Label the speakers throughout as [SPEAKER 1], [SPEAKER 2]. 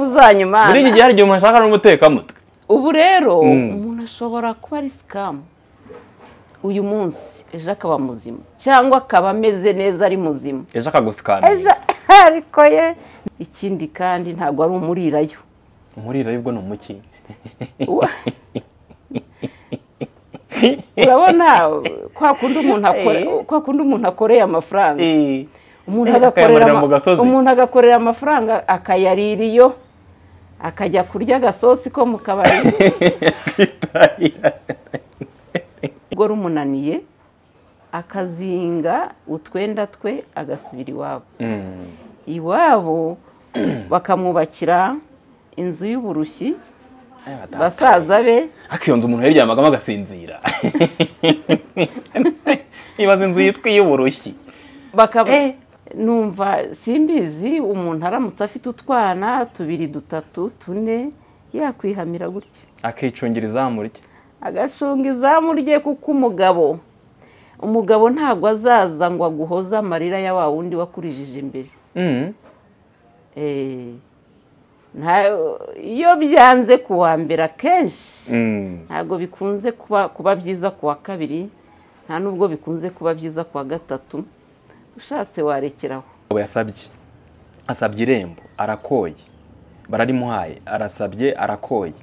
[SPEAKER 1] uzanyuma
[SPEAKER 2] muri iki gihe hari igihe umuntu ashaka n'umutekamutwe
[SPEAKER 1] ubu rero
[SPEAKER 2] Mm.
[SPEAKER 1] umuntu ashobora kuba ari sikamu uyu munsi ejo akaba muzima cyangwa akaba ameze neza ari muzima
[SPEAKER 2] ejo akagusikamira
[SPEAKER 1] ejo ariko ye ikindi kandi ntabwo ari umurirayo
[SPEAKER 2] umuriro y'ubwo ni umuki
[SPEAKER 1] Wa- urabona kwa kundi umuntu akore
[SPEAKER 2] Eh.
[SPEAKER 1] kwa kundi umuntu akoreye amafaranga umuntu
[SPEAKER 2] Eh,
[SPEAKER 1] agakorera
[SPEAKER 2] akayamarira
[SPEAKER 1] ama-
[SPEAKER 2] mu gasozi.
[SPEAKER 1] umuntu agakorera amafaranga akayarira iyo akajya kurya agasosi ko mu kabari ubwo rumunaniye akazinga utwenda twe agasubira iwabo
[SPEAKER 2] Mm.
[SPEAKER 1] iwabo bakamwubakira inzu y'uburushyi
[SPEAKER 2] Eh, bata-
[SPEAKER 1] basaza be
[SPEAKER 2] ariko iyo nzu umuntu yaryamagamo agasinzira ibaza inzu yitwa iy'uburushyi
[SPEAKER 1] bakaba
[SPEAKER 2] Eh.
[SPEAKER 1] numva simbizi umuntu aramutse afite utwana tubiri dutatu tune yakwihamira gutya
[SPEAKER 2] akicungira izamu rye
[SPEAKER 1] agacunga izamu rye kuko umugabo umugabo ntabwo azaza ngo aguhoze amarira ya wa wundi wakurijije imbere
[SPEAKER 2] Mm.
[SPEAKER 1] Eh, nta- iyo byanze ku wa mbere akenshi
[SPEAKER 2] Mm.
[SPEAKER 1] ntabwo bikunze kuba kuba byiza ku wa kabiri nta n'ubwo bikunze kuba byiza ku wa gatatu ushatse warekeraho
[SPEAKER 2] Abo yasabye asabye irembo arakoye bararimuhaye arasabye arakoye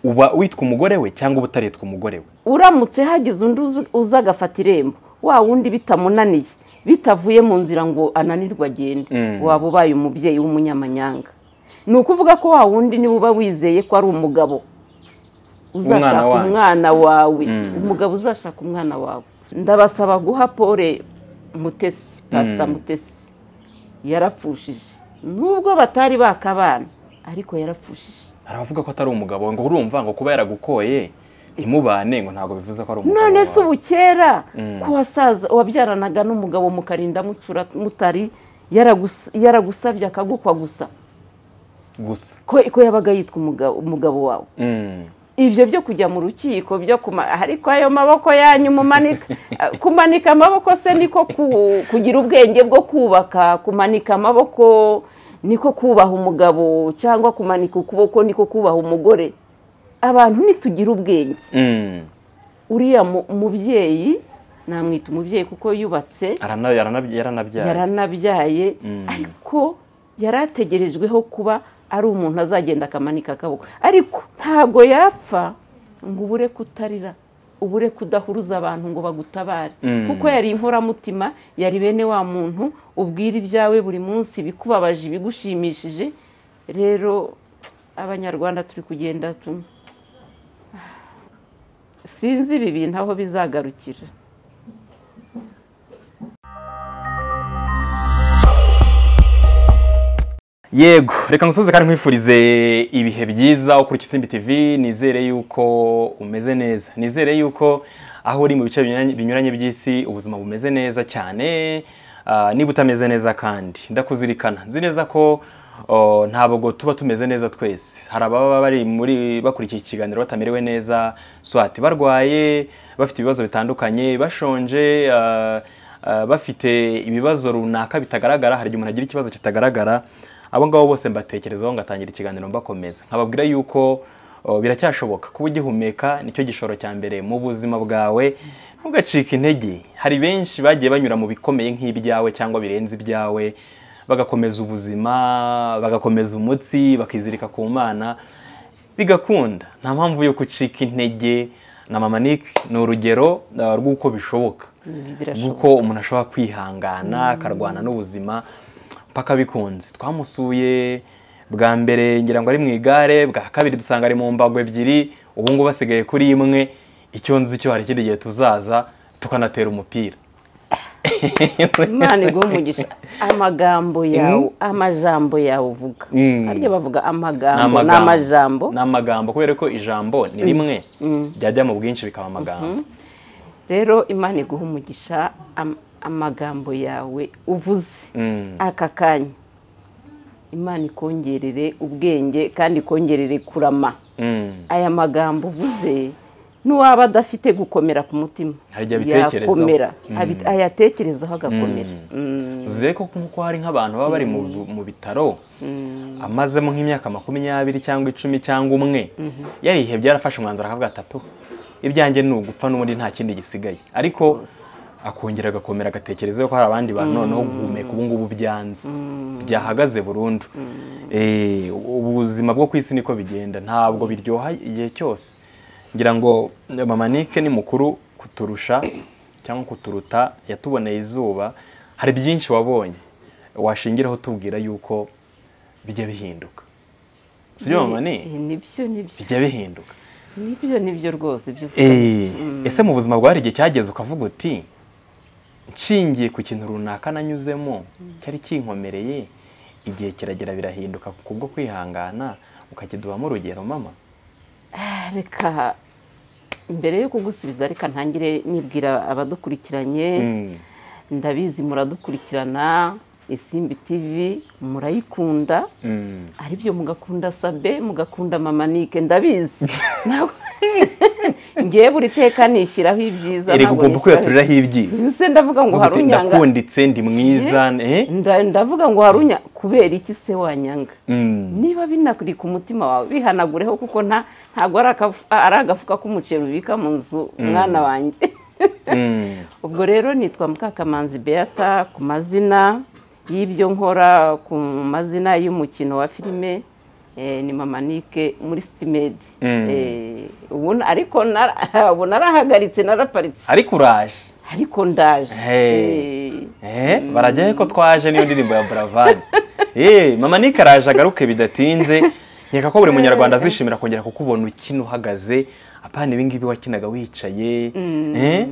[SPEAKER 2] uba witwa umugore we cyangwa uba utaritwa umugore we
[SPEAKER 1] uramutse hagize undi uzi- uza agafata irembo wa wundi bitamunaniye bitavuye mu nzira ngo ananirwe agende
[SPEAKER 2] Mm.
[SPEAKER 1] waba ubaye umubyeyi w'umunyamanyanga ni ukuvuga ko wa wundi niwe uba wizeye ko ari umugabo uzashaka
[SPEAKER 2] wanyu.
[SPEAKER 1] umwana wawe
[SPEAKER 2] Mm.
[SPEAKER 1] umugabo uzashaka umwana wawe ndabasaba guha pole mutesi pasita
[SPEAKER 2] Mm.
[SPEAKER 1] mutesi yarapfushije nubwo batari bakabana ariko yarapfushije
[SPEAKER 2] hari abavuga ko atari umugabo we, ngo urumva ngo kuba yaragukoye ntimubane ngo ntabwo bivuze ko ari umugabo
[SPEAKER 1] none
[SPEAKER 2] wawe.
[SPEAKER 1] se ubu kera
[SPEAKER 2] Mm.
[SPEAKER 1] ko wasaza wabyaranaga n'umugabo mukarinda mucura mutari yaragus- yaragusabye akagukwa gusa
[SPEAKER 2] gusa
[SPEAKER 1] ko ko yabaga yitwa umugabo umugabo wawe
[SPEAKER 2] Mm.
[SPEAKER 1] ibyo byo kujya mu rukiko byo kuma ariko ayo maboko yanyu mumanika kumanika amaboko se niko ku- kugira ubwenge bwo kubaka kumanika amaboko niko kubaha umugabo cyangwa kumanika ukuboko niko kubaha umugore abantu ntitugira ubwenge
[SPEAKER 2] Mm.
[SPEAKER 1] uriya mu- mubyeyi namwita umubyeyi kuko yubatse
[SPEAKER 2] Arana- yarana- yaranabyaye
[SPEAKER 1] yaranabyaye
[SPEAKER 2] Mm.
[SPEAKER 1] ariko yari ategerejweho kuba ari umuntu azagenda akamanika akaboko ariko ntago yapfa ngo ubure kutarira ubure kudahuruza abantu ngo bagutabare
[SPEAKER 2] Mm.
[SPEAKER 1] kuko yari inkoramutima yari bene wa muntu ubwira ibyawe buri munsi ibikubabaje ibigushimishije rero abanyarwanda turi kugenda tu- sinzi ibi bintu aho bizagarukira
[SPEAKER 2] yego reka ngusoze kandi nkwifurize ibihe byiza ukuri ikisimbi tv nizere yuko umeze neza nizere yuko aho uri mu bice binyuranye- binyuranye by'isi ubuzima bumeze neza cyane Ah, niba utameze neza kandi ndakuzirikana nzi neza ko oh, ntabwo tuba tumeze neza twese hari ababa bari muri bakurikiye ikiganiro batamerewe neza swati barwaye bafite ibibazo bitandukanye bashonje ah, ah, bafite ibibazo runaka bitagaragara hari igihe umuntu agira ikibazo kitagaragara abo ngabo bose mbatekerezaho ngatangira ikiganiro mbakomeza nkababwira yuko o, biracyashoboka kuba ugihumeka nicyo gishoro cya mbere mu buzima bwawe ntugacike intege hari benshi bagiye banyura mu bikomeye nk'ibyawe cyangwa birenze ibyawe bagakomeza ubuzima bagakomeza umutsi bakizirika ku mana bigakunda nta mpamvu yo gucika intege na mama Nick ni urugero uh, rw'uko bishoboka
[SPEAKER 1] Ibi birashoboka.
[SPEAKER 2] rw'uko umuntu ashobora kwihangana akarwana n'ubuzima mpaka bikunze twamusuye bwa mbere ngira ngo ari mu igare bwa kabiri dusanga ari mu mbago ebyiri ubu ngubu asigaye kuri imwe icyo nzi cyo hari ikindi gihe tuzaza tukanatera umupira
[SPEAKER 1] imana iguha umugisha amagambo yawe amajambo yawe uvuga
[SPEAKER 2] Mm.
[SPEAKER 1] harya bavuga
[SPEAKER 2] Ni
[SPEAKER 1] amagambo
[SPEAKER 2] amagambo.
[SPEAKER 1] n'amajambo
[SPEAKER 2] ni amagambo kubera ko ijambo ni rimwe ryajya mu bwinshi bikaba amagambo
[SPEAKER 1] rero imana iguha umugisha am- amagambo yawe uvuze
[SPEAKER 2] Mm.
[SPEAKER 1] aka kanya imana ikongerere ubwenge kandi ikongerere kurama
[SPEAKER 2] Mm.
[SPEAKER 1] aya magambo uvuze n'uwaba adafite gukomera ku mutima
[SPEAKER 2] Hari igihe abitekerezaho.
[SPEAKER 1] yakomera
[SPEAKER 2] Mm.
[SPEAKER 1] Abi- ayatekerezaho agakomera Mm.
[SPEAKER 2] uziye ko nkuko hari nk'abantu baba bari mu- mu bitaro
[SPEAKER 1] Mm.
[SPEAKER 2] amazemo nk'imyaka makumyabiri cyangwa icumi cyangwa umwe yarihebye byarafashe umwanzuro akavuga ati "Apu, ibyanjye ni ugupfa n'ubundi nta kindi gisigaye ariko akongera agakomera agatekerezaho ko hari abandi bantu noneho guhumeka ubu ngubu byanze byahagaze burundu Eh, ubuzima bwo ku isi niko bigenda ntabwo biryoha igihe cyose ngira ngo mama nike ni mukuru kuturusha cyangwa kuturuta yatuboneye izuba hari byinshi wabonye washingiraho tubwira yuko bijya bihinduka sibyo mama ni
[SPEAKER 1] Eh, nibyo nibyo
[SPEAKER 2] bijya bihinduka
[SPEAKER 1] nibyo nibyo rwose ibyo uvuga
[SPEAKER 2] Eh,
[SPEAKER 1] nibyo. Mm.
[SPEAKER 2] ese mu buzima bwa hari igihe cyageze ukavuga uti nshingiye ku kintu runaka nanyuzemo cyari kinkomereye igihe kiragera birahinduka kubwo kwihangana ukajya dubamo urugero mama
[SPEAKER 1] reka mbere yo kugusubiza reka ntangire nibwira abadukurikiranye
[SPEAKER 2] Mm.
[SPEAKER 1] ndabizi muradukurikirana isimbi tv murayikunda
[SPEAKER 2] Mm.
[SPEAKER 1] aribyo mugakunda sabe mugakunda mamanike ndabizi Ntabwo- ngewe buri teka nishyiraho ibyiza
[SPEAKER 2] erega
[SPEAKER 1] ntabwo
[SPEAKER 2] ugomba
[SPEAKER 1] nishyiraho-
[SPEAKER 2] kwiyaturiraho ibyiza
[SPEAKER 1] Ubuse ndavuga ngo
[SPEAKER 2] Uvuga uti,
[SPEAKER 1] harunyanga
[SPEAKER 2] ndakunditse ndi mwiza eh?
[SPEAKER 1] Nda- ndavuga ngo harunya kubera iki se wanyanga
[SPEAKER 2] Mm.
[SPEAKER 1] niba binakuri ku mutima wawe bihanagureho kuko nta ntabwo ari akafu- ari agafuka k'umuceri ubika mu nzu mwana wanjye
[SPEAKER 2] Mm.
[SPEAKER 1] ubwo rero nitwa mukakamanzi beata ku mazina y'ibyo nkora ku mazina y'umukino wa filime eh, ni mamanike muri sitimedi
[SPEAKER 2] Mm.
[SPEAKER 1] Eh, ubu na- ariko nara- ubu narahagaritse naraparitse
[SPEAKER 2] ariko uraje
[SPEAKER 1] ariko ndaje
[SPEAKER 2] Hey.
[SPEAKER 1] Eh,
[SPEAKER 2] Eh, barajya he ko twaje n'iyo ndirimbo ya Buravan. Eh, mama Nick araje agaruke bidatinze. Nkeka ko buri munyarwanda azishimira kongera kukubona ukina uhagaze. Apana ibi ngibi wakinaga wicaye. Eh?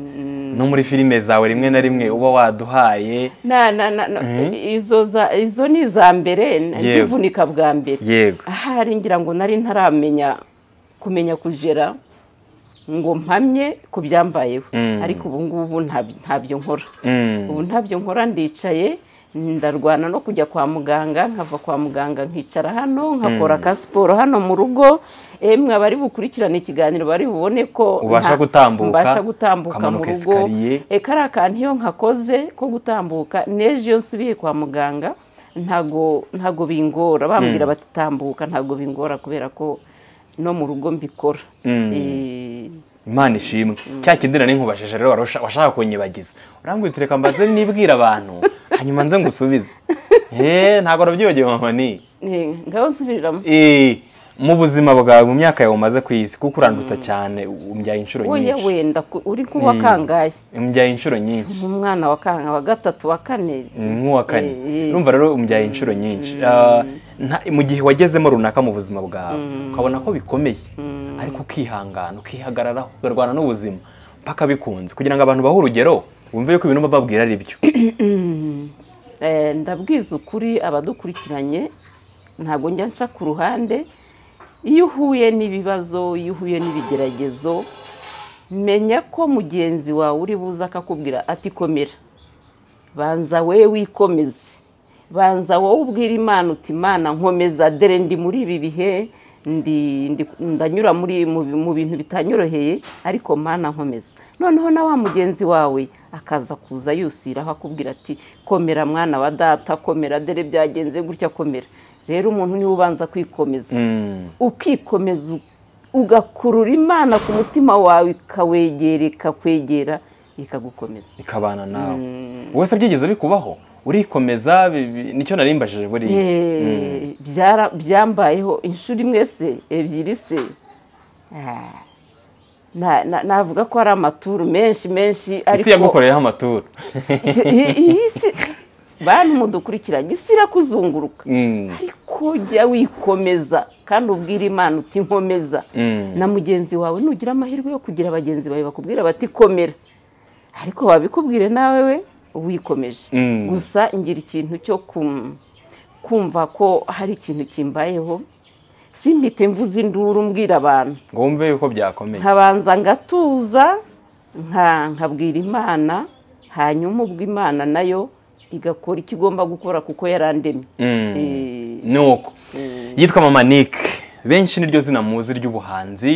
[SPEAKER 2] No muri filime zawe rimwe na rimwe uba waduhaye.
[SPEAKER 1] na na na na- izo za- izo ni iza mbere
[SPEAKER 2] Yego.
[SPEAKER 1] ndivunika bwa mbere
[SPEAKER 2] Yego.
[SPEAKER 1] ahari ngira ngo nari ntaramenya kumenya kujera ngo mpamye ku byambayeho
[SPEAKER 2] Mm.
[SPEAKER 1] ariko ubu ngubu nta- ntabyo nkora
[SPEAKER 2] Mm.
[SPEAKER 1] ubu ntabyo nkora ndicaye ndarwana no kujya kwa muganga nkava kwa muganga nkicara hano nkakora ka siporo hano mu rugo emwe abari bukurikirane ikiganiro bari bubone ko
[SPEAKER 2] Ubasha
[SPEAKER 1] nta-
[SPEAKER 2] gutambuka,
[SPEAKER 1] mbasha gutambuka mu
[SPEAKER 2] ukamanuka
[SPEAKER 1] rugo
[SPEAKER 2] esikariye.
[SPEAKER 1] e kariya kantu iyo nkakoze ko gutambuka n'ejo iyo nsubiye kwa muganga ntago ntago bingora bambwira bati tambuka ntago bingora kubera ko no mu rugo mbikora
[SPEAKER 2] Mm.
[SPEAKER 1] Eh,
[SPEAKER 2] Imana ishimwe. Cya kindira n'inkubashije rero warusha- washaka kunyibagiza. Urambwira uti reka mbaze nibwira abantu. Hanyuma nze ngusubize. Eh, ntabwo nabyibagiwe mama Nick.
[SPEAKER 1] eh, ngaho nsubiriramo
[SPEAKER 2] Eh, mu buzima bwawe mu myaka yawe umaze ku isi kuko uranduta cyane umbyaye inshuro
[SPEAKER 1] oya
[SPEAKER 2] nyinshi
[SPEAKER 1] wenda ku- uri
[SPEAKER 2] Eh,
[SPEAKER 1] nk'uwakangaye
[SPEAKER 2] umbyaye inshuro nyinshi
[SPEAKER 1] umwana wa kanga wa gatatu wa kane
[SPEAKER 2] nk'uwa kane
[SPEAKER 1] Eh, eh.
[SPEAKER 2] urumva rero umbyaye inshuro nyinshi Ah, nta- mu gihe wagezemo runaka mu buzima bwawe ukabona ko bikomeye ariko ukihangana ukihagararaho ukarwana n'ubuzima mpaka bikunze kugira ngo abantu bahe urugero wumve yuko ibintu bababwira ari byo
[SPEAKER 1] Eh, ndabwiza ukuri abadukurikiranye ntabwo njya nca ku ruhande iyo uhuye n'ibibazo iyo uhuye n'ibigeragezo menya ko mugenzi wawe uri buze akakubwira ati komera banza we wikomeze banza wowe ubwira imana uti imana nkomeza dore ndi muri ibi bihe ndi- ndi- ndanyura muri mu bi- mu bintu bitanyoroheye ariko mana nkomeza noneho na wa mugenzi wawe akaza kuza yusiraho akubwira ati komera mwana wa data komera dore byagenze gutya komera rero umuntu niwe ubanza kwikomeza
[SPEAKER 2] Mm,
[SPEAKER 1] ukikomeza ugakurura imana ku mutima wawe ikawegera ikakwegera ikagukomeza
[SPEAKER 2] ikabana nawe wowe se byigeze bikubaho urikomeza bi- bi- nicyo narimbajije buriya
[SPEAKER 1] Eh, byara- byambayeho inshuro imwe se ebyiri se Ah, na- na- navuga ko ari amaturu menshi menshi
[SPEAKER 2] isi yagukoreyeho amaturo
[SPEAKER 1] iyi- iyi si- bantu mudukurikiranye isi irakuzunguruka
[SPEAKER 2] Mm,
[SPEAKER 1] ariko jya wikomeza kandi ubwire imana uti nkomeza
[SPEAKER 2] mm.
[SPEAKER 1] na mugenzi wawe nugira amahirwe yo kugira bagenzi bawe bakubwira bati komera ariko babikubwire nawe we wikomeje
[SPEAKER 2] Mm.
[SPEAKER 1] gusa ngira ikintu cyo kum- kumva ko hari ikintu kimbayeho simpite mvuze induru mbwira abantu
[SPEAKER 2] ngo wumve yuko byakomeye
[SPEAKER 1] nkabanza ngatuza nka- nkabwira imana hanyuma ubwo imana nayo igakora icyo igomba gukora kuko yarandemye
[SPEAKER 2] Mm.
[SPEAKER 1] Eh,
[SPEAKER 2] nuko yitwa mama nick benshi niryo zina muzi ry'ubuhanzi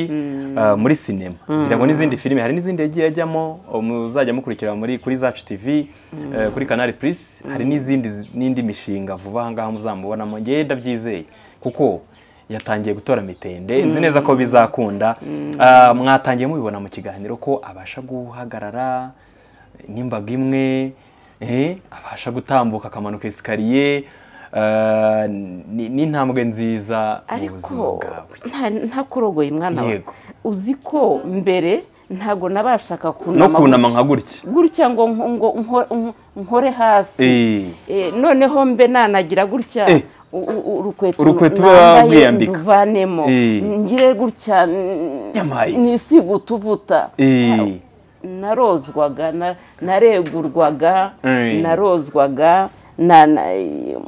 [SPEAKER 2] ah, muri sinema ngira n'izindi filime hari n'izindi yagiye ajyamo muzajya mukurikira muri kuri zacu tv eh, kuri canal plus hari n'izindi zi- n'indi mishinga vuba aha ngaha muzamubonamo ngewe ndabyizeye kuko yatangiye gutora mitende nzi neza ko bizakunda Ah, mwatangiye mubibona mu kiganiro ko abasha guhagarara n'imbaga imwe eh, abasha gutambuka akamanuka esikariye ah, ni- n'intambwe nziza mu buzima
[SPEAKER 1] ariko
[SPEAKER 2] bwawe
[SPEAKER 1] nta- ntakurogoye mwana wawe
[SPEAKER 2] Yego.
[SPEAKER 1] uzi ko mbere ntago nabashaga
[SPEAKER 2] no
[SPEAKER 1] kunama
[SPEAKER 2] kunama nka gutya
[SPEAKER 1] gutya ngo ngo- ngo nkore- nko- nkore hasi
[SPEAKER 2] Eh,
[SPEAKER 1] Eh, noneho mbe nanagira gutya
[SPEAKER 2] Eh.
[SPEAKER 1] u- u- urukweto
[SPEAKER 2] Urukweto uba
[SPEAKER 1] nambaye
[SPEAKER 2] wiyambika.
[SPEAKER 1] nduvanemo
[SPEAKER 2] Eh.
[SPEAKER 1] ngire gutya n-
[SPEAKER 2] Nyamaye.
[SPEAKER 1] nisiga utuvuta
[SPEAKER 2] eh,
[SPEAKER 1] narozwaga na- naregurwaga
[SPEAKER 2] Eh.
[SPEAKER 1] narozwaga na- na-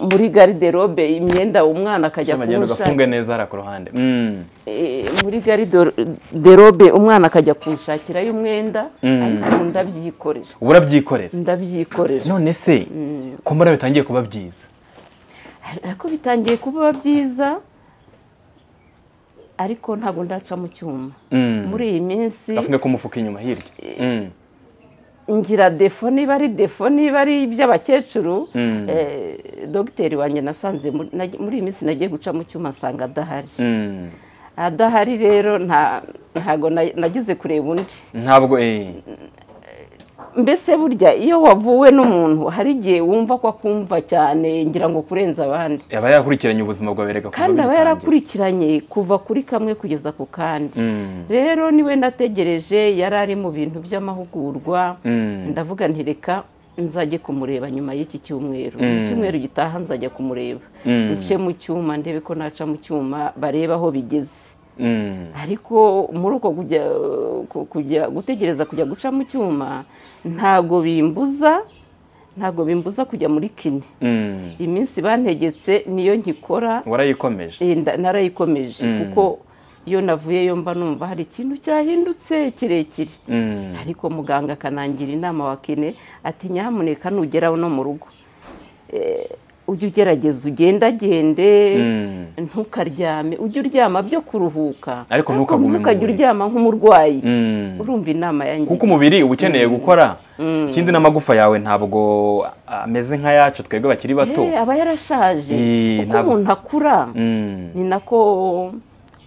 [SPEAKER 1] muri gariderobe imyenda umwana akajya
[SPEAKER 2] cyamagenda
[SPEAKER 1] kunshaka
[SPEAKER 2] ugafunga neza hariya ku ruhande Mm,
[SPEAKER 1] Eh, muri gari do- de robe umwana akajya kunshakirayo umwenda
[SPEAKER 2] Mm.
[SPEAKER 1] ariko ubu ndabyikorera
[SPEAKER 2] uba urabyikorera
[SPEAKER 1] ndabyikorera
[SPEAKER 2] none se ko mbona bitangiye kuba byiza
[SPEAKER 1] ariko bitangiye kuba byiza ariko ntabwo ndaca mu cyuma
[SPEAKER 2] Mm.
[SPEAKER 1] muri iyi minsi
[SPEAKER 2] gafunge kumufuka inyuma hirya Mm,
[SPEAKER 1] ngira defo niba ari defo niba ari iby'abakecuru
[SPEAKER 2] Mm.
[SPEAKER 1] eh, dogiteri wanjye nasanze muri nagi- muri iyi minsi nagiye guca mu cyuma nsanga adahari
[SPEAKER 2] mm.
[SPEAKER 1] adahari rero nta- ntago na- nagize kureba undi
[SPEAKER 2] ntabwo eh,
[SPEAKER 1] mbese burya iyo wavuwe n'umuntu hari igihe wumva ko akumva cyane ngira ngo kurenza abandi
[SPEAKER 2] aba yakurikiranye ubuzima bwawe rega kuva
[SPEAKER 1] kandi aba
[SPEAKER 2] bigitangira.
[SPEAKER 1] yarakurikiranye kuva kuri kamwe kugeza ku kandi
[SPEAKER 2] Mm,
[SPEAKER 1] rero niwe nategereje yari ari mu bintu by'amahugurwa
[SPEAKER 2] mm.
[SPEAKER 1] ndavuga nti reka nzajye kumureba nyuma y'iki cyumweru
[SPEAKER 2] Mm.
[SPEAKER 1] mu cyumweru gitaha nzajya kumureba
[SPEAKER 2] Mm.
[SPEAKER 1] nce mu cyuma ndebe ko naca mu cyuma bareba aho bigeze
[SPEAKER 2] Mm.
[SPEAKER 1] ariko muri uko kujya ku- kujya gutegereza kujya guca mu cyuma ntago bimbuza ntago bimbuza kujya muri kine
[SPEAKER 2] Mm.
[SPEAKER 1] iminsi bantegetse niyo nkikora
[SPEAKER 2] warayikomeje
[SPEAKER 1] eh, nda- narayikomeje
[SPEAKER 2] Mm.
[SPEAKER 1] kuko iyo navuyeyo mba numva hari ikintu cyahindutse kirekire
[SPEAKER 2] Mm.
[SPEAKER 1] ariko muganga akanangira inama wa kine ati nyamuneka nugera no mu rugo eh, ujye ugerageza ugendagende
[SPEAKER 2] Mm.
[SPEAKER 1] ntukaryame ujye uryama byo kuruhuka
[SPEAKER 2] Ariko ntukagume mu
[SPEAKER 1] ntukajye
[SPEAKER 2] buriri.
[SPEAKER 1] uryama nk'umurwayi
[SPEAKER 2] Mm.
[SPEAKER 1] urumva inama yanjye
[SPEAKER 2] kuko umubiri uba ukeneye gukora ikindi n'amagufa yawe ntabwo ameze nk'ayacu twebwe bakiri bato
[SPEAKER 1] Eh, aba yarashaje
[SPEAKER 2] Eh,
[SPEAKER 1] uko
[SPEAKER 2] ntabwo-
[SPEAKER 1] umuntu akura
[SPEAKER 2] Mm.
[SPEAKER 1] ni nako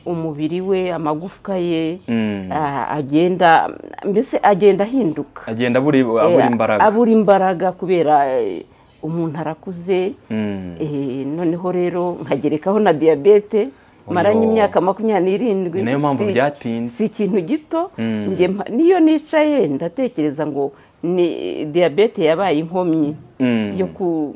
[SPEAKER 1] umubiri we amagufwa ye
[SPEAKER 2] Mm.
[SPEAKER 1] ah, agenda mbese agenda ahinduka
[SPEAKER 2] agenda abura abura
[SPEAKER 1] Eh,
[SPEAKER 2] imbaraga
[SPEAKER 1] abura imbaraga kubera eh, umuntu arakuze
[SPEAKER 2] Mm.
[SPEAKER 1] Eh, noneho rero nkagerekaho na diyabete
[SPEAKER 2] Oyo.
[SPEAKER 1] maranye imyaka makumyabiri n'irindwi
[SPEAKER 2] Ni nayo mpamvu
[SPEAKER 1] si-
[SPEAKER 2] byatinze.
[SPEAKER 1] si ikintu gito
[SPEAKER 2] Mm.
[SPEAKER 1] Njye mpa- niyo nicaye ndatekereza ngo ni diyabete yabaye inkomyi
[SPEAKER 2] Mm.
[SPEAKER 1] yo ku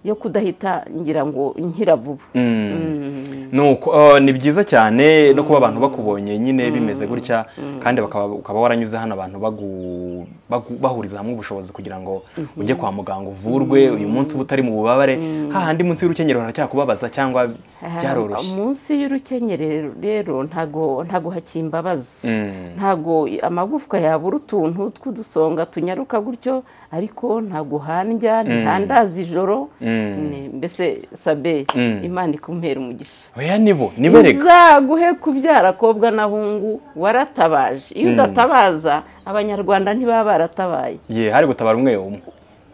[SPEAKER 1] yo kudahita ngira ngo nkira vuba
[SPEAKER 2] Mm.
[SPEAKER 1] Mm.
[SPEAKER 2] nuko oh, ni byiza cyane no kuba abantu bakubonye nyine bimeze gutya kandi bakaba ukaba waranyuze hano abantu bagu- bagu- bahuriza hamwe ubushobozi kugira ngo ujye kwa muganga uvurwe uyu munsi uba utari mu bubabare hahandi munsi y'urukenyerero haracyakubabaza cyangwa byaroroshye
[SPEAKER 1] munsi y'urukenyerero rero ntago ntago hakimbabaza
[SPEAKER 2] Mm.
[SPEAKER 1] ntago amagufwa yabura utuntu tw'udusonga tunyaruka gutyo ariko ntago handya ntihandaza ijoro
[SPEAKER 2] Mm.
[SPEAKER 1] Ni- mbese sabe
[SPEAKER 2] Mm.
[SPEAKER 1] imana ikumpera umugisha
[SPEAKER 2] oya nibo nibo rega
[SPEAKER 1] izaguhe kubyara kobwa n'ahungu waratabaje iyo udatabaza abanyarwanda ntibaba baratabaye
[SPEAKER 2] ye hari gutabara umwe umwe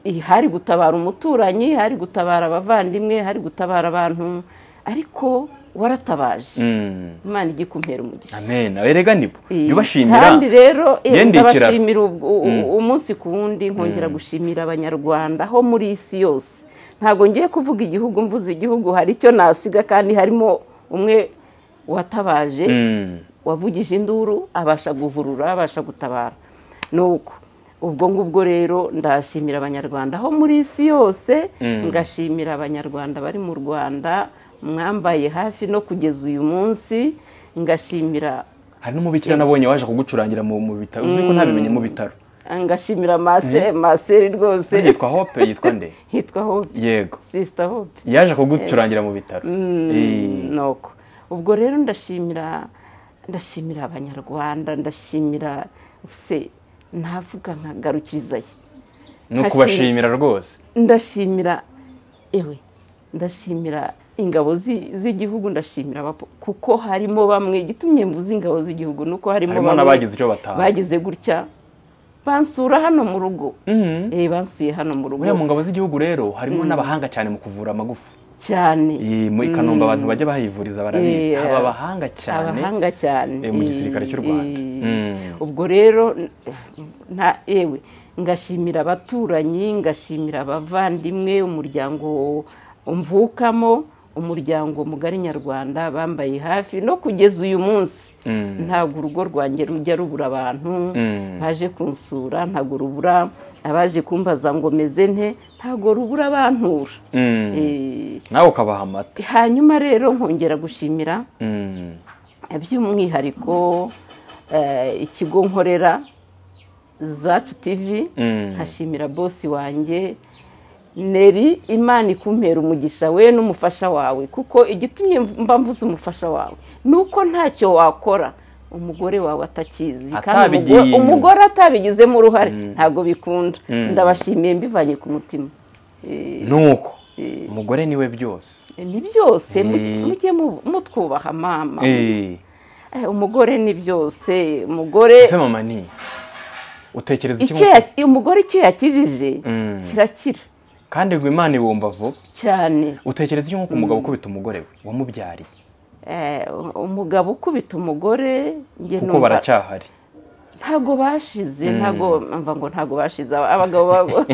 [SPEAKER 1] Eh, hari gutabara umuturanyi hari gutabara abavandimwe hari gutabara abantu ariko waratabaje
[SPEAKER 2] Mm.
[SPEAKER 1] imana ijye ikumpera umugisha
[SPEAKER 2] amen oya rega nibo
[SPEAKER 1] Eh,
[SPEAKER 2] jya ubashimira
[SPEAKER 1] kandi rero eh,
[SPEAKER 2] yendekera.
[SPEAKER 1] ndabashimira ubwo- u- u- umunsi ku wundi nkongera gushimira abanyarwanda aho muri isi yose ntabwo ngiye kuvuga igihugu mvuze igihugu hari icyo nasiga kandi harimo umwe watabaje
[SPEAKER 2] Mm.
[SPEAKER 1] wavugije induru abasha guhurura abasha gutabara nuko ubwo ngubwo rero ndashimira abanyarwanda aho muri isi yose
[SPEAKER 2] Mm.
[SPEAKER 1] ngashimira abanyarwanda bari mu rwanda mwambaye hafi no kugeza uyu munsi ngashimira
[SPEAKER 2] hari n'umubikira nabonye waje kugucurangira mu mu bitaro uzi ko ntabimenye mu bitaro
[SPEAKER 1] ngashimira mase maseri rwose
[SPEAKER 2] yitwa hope yitwa nde
[SPEAKER 1] hitwa hope
[SPEAKER 2] yego
[SPEAKER 1] sisita hope
[SPEAKER 2] yaje kugucurangira mu bitaro Eh,
[SPEAKER 1] nuko ubwo rero ndashimira ndashimira abanyarwanda ndashimira se ntavuga nkagarukirizayo
[SPEAKER 2] ni ukubashimira rwose
[SPEAKER 1] ndashimira ewe ndashimira ingabo zi- z'igihugu ndashimira abapo- kuko harimo bamwe igitumye mvuze ingabo z'igihugu nuko harimo
[SPEAKER 2] harimo
[SPEAKER 1] bamwe
[SPEAKER 2] n'abagize icyo batanga
[SPEAKER 1] bagize gutya bansura hano mu rugo
[SPEAKER 2] Mhm.
[SPEAKER 1] eh bansuye hano mu rugo
[SPEAKER 2] buriya mu ngabo z'igihugu rero harimo n'abahanga cyane mu kuvura amagufa
[SPEAKER 1] cyane
[SPEAKER 2] Eh, mu i kanombe abantu bajya bahivuriza barabizi
[SPEAKER 1] Eh,
[SPEAKER 2] haba abahanga cyane
[SPEAKER 1] abahanga cyane
[SPEAKER 2] eh, mu gisirikare cy'u
[SPEAKER 1] eh,
[SPEAKER 2] Rwanda.
[SPEAKER 1] eh,
[SPEAKER 2] Mm.
[SPEAKER 1] ubwo rero nta ewe ngashimira abaturanyi ngashimira abavandimwe umuryango mvukamo umuryango mugari nyarwanda bambaye hafi no kugeza uyu munsi
[SPEAKER 2] Mm.
[SPEAKER 1] ntabwo urugo rwanjye rujya rubura abantu
[SPEAKER 2] Mm.
[SPEAKER 1] baje kunsura ntabwo rubura abaje kumbaza ngo meze nte ntabwo rubura abantura
[SPEAKER 2] Mm.
[SPEAKER 1] Eh,
[SPEAKER 2] nawe ukabaha amata
[SPEAKER 1] hanyuma rero nkongera gushimira
[SPEAKER 2] Mm.
[SPEAKER 1] by'umwihariko eh, ikigo nkorera zacu tivi
[SPEAKER 2] Mm.
[SPEAKER 1] nkashimira bosi wanjye neri imana ikumpera umugisha we n'umufasha wawe kuko igitumye mba mvuze umufasha wawe ni uko ntacyo wakora umugore wawe atakizi kandi
[SPEAKER 2] Atabigiye
[SPEAKER 1] umugore-
[SPEAKER 2] inyuma.
[SPEAKER 1] umugore atabigizemo uruhare ntabwo bikunda
[SPEAKER 2] Mm.
[SPEAKER 1] ndabashimiye mbivanye ku mutima Eh,
[SPEAKER 2] nuko umugore niwe byose
[SPEAKER 1] ni byose
[SPEAKER 2] Eh.
[SPEAKER 1] mujye mujye mu- mutwubaha mama
[SPEAKER 2] Eh,
[SPEAKER 1] Eh, umugore ni byose umugore
[SPEAKER 2] ese mama ni utekereza iki
[SPEAKER 1] icyo
[SPEAKER 2] mu-
[SPEAKER 1] ya- umugore icyo yakijije
[SPEAKER 2] Mm.
[SPEAKER 1] kirakira
[SPEAKER 2] kandi ngo imana ibumva vuba
[SPEAKER 1] cyane
[SPEAKER 2] utekereza iki nk'uko umugabo ukubita umugore we wamubyariye
[SPEAKER 1] Eh, umugabo ukubita umugore njye
[SPEAKER 2] kuko
[SPEAKER 1] numva
[SPEAKER 2] baracyahari
[SPEAKER 1] ntago bashize ntago mva ngo ntago bashize Aba- abagabo ba-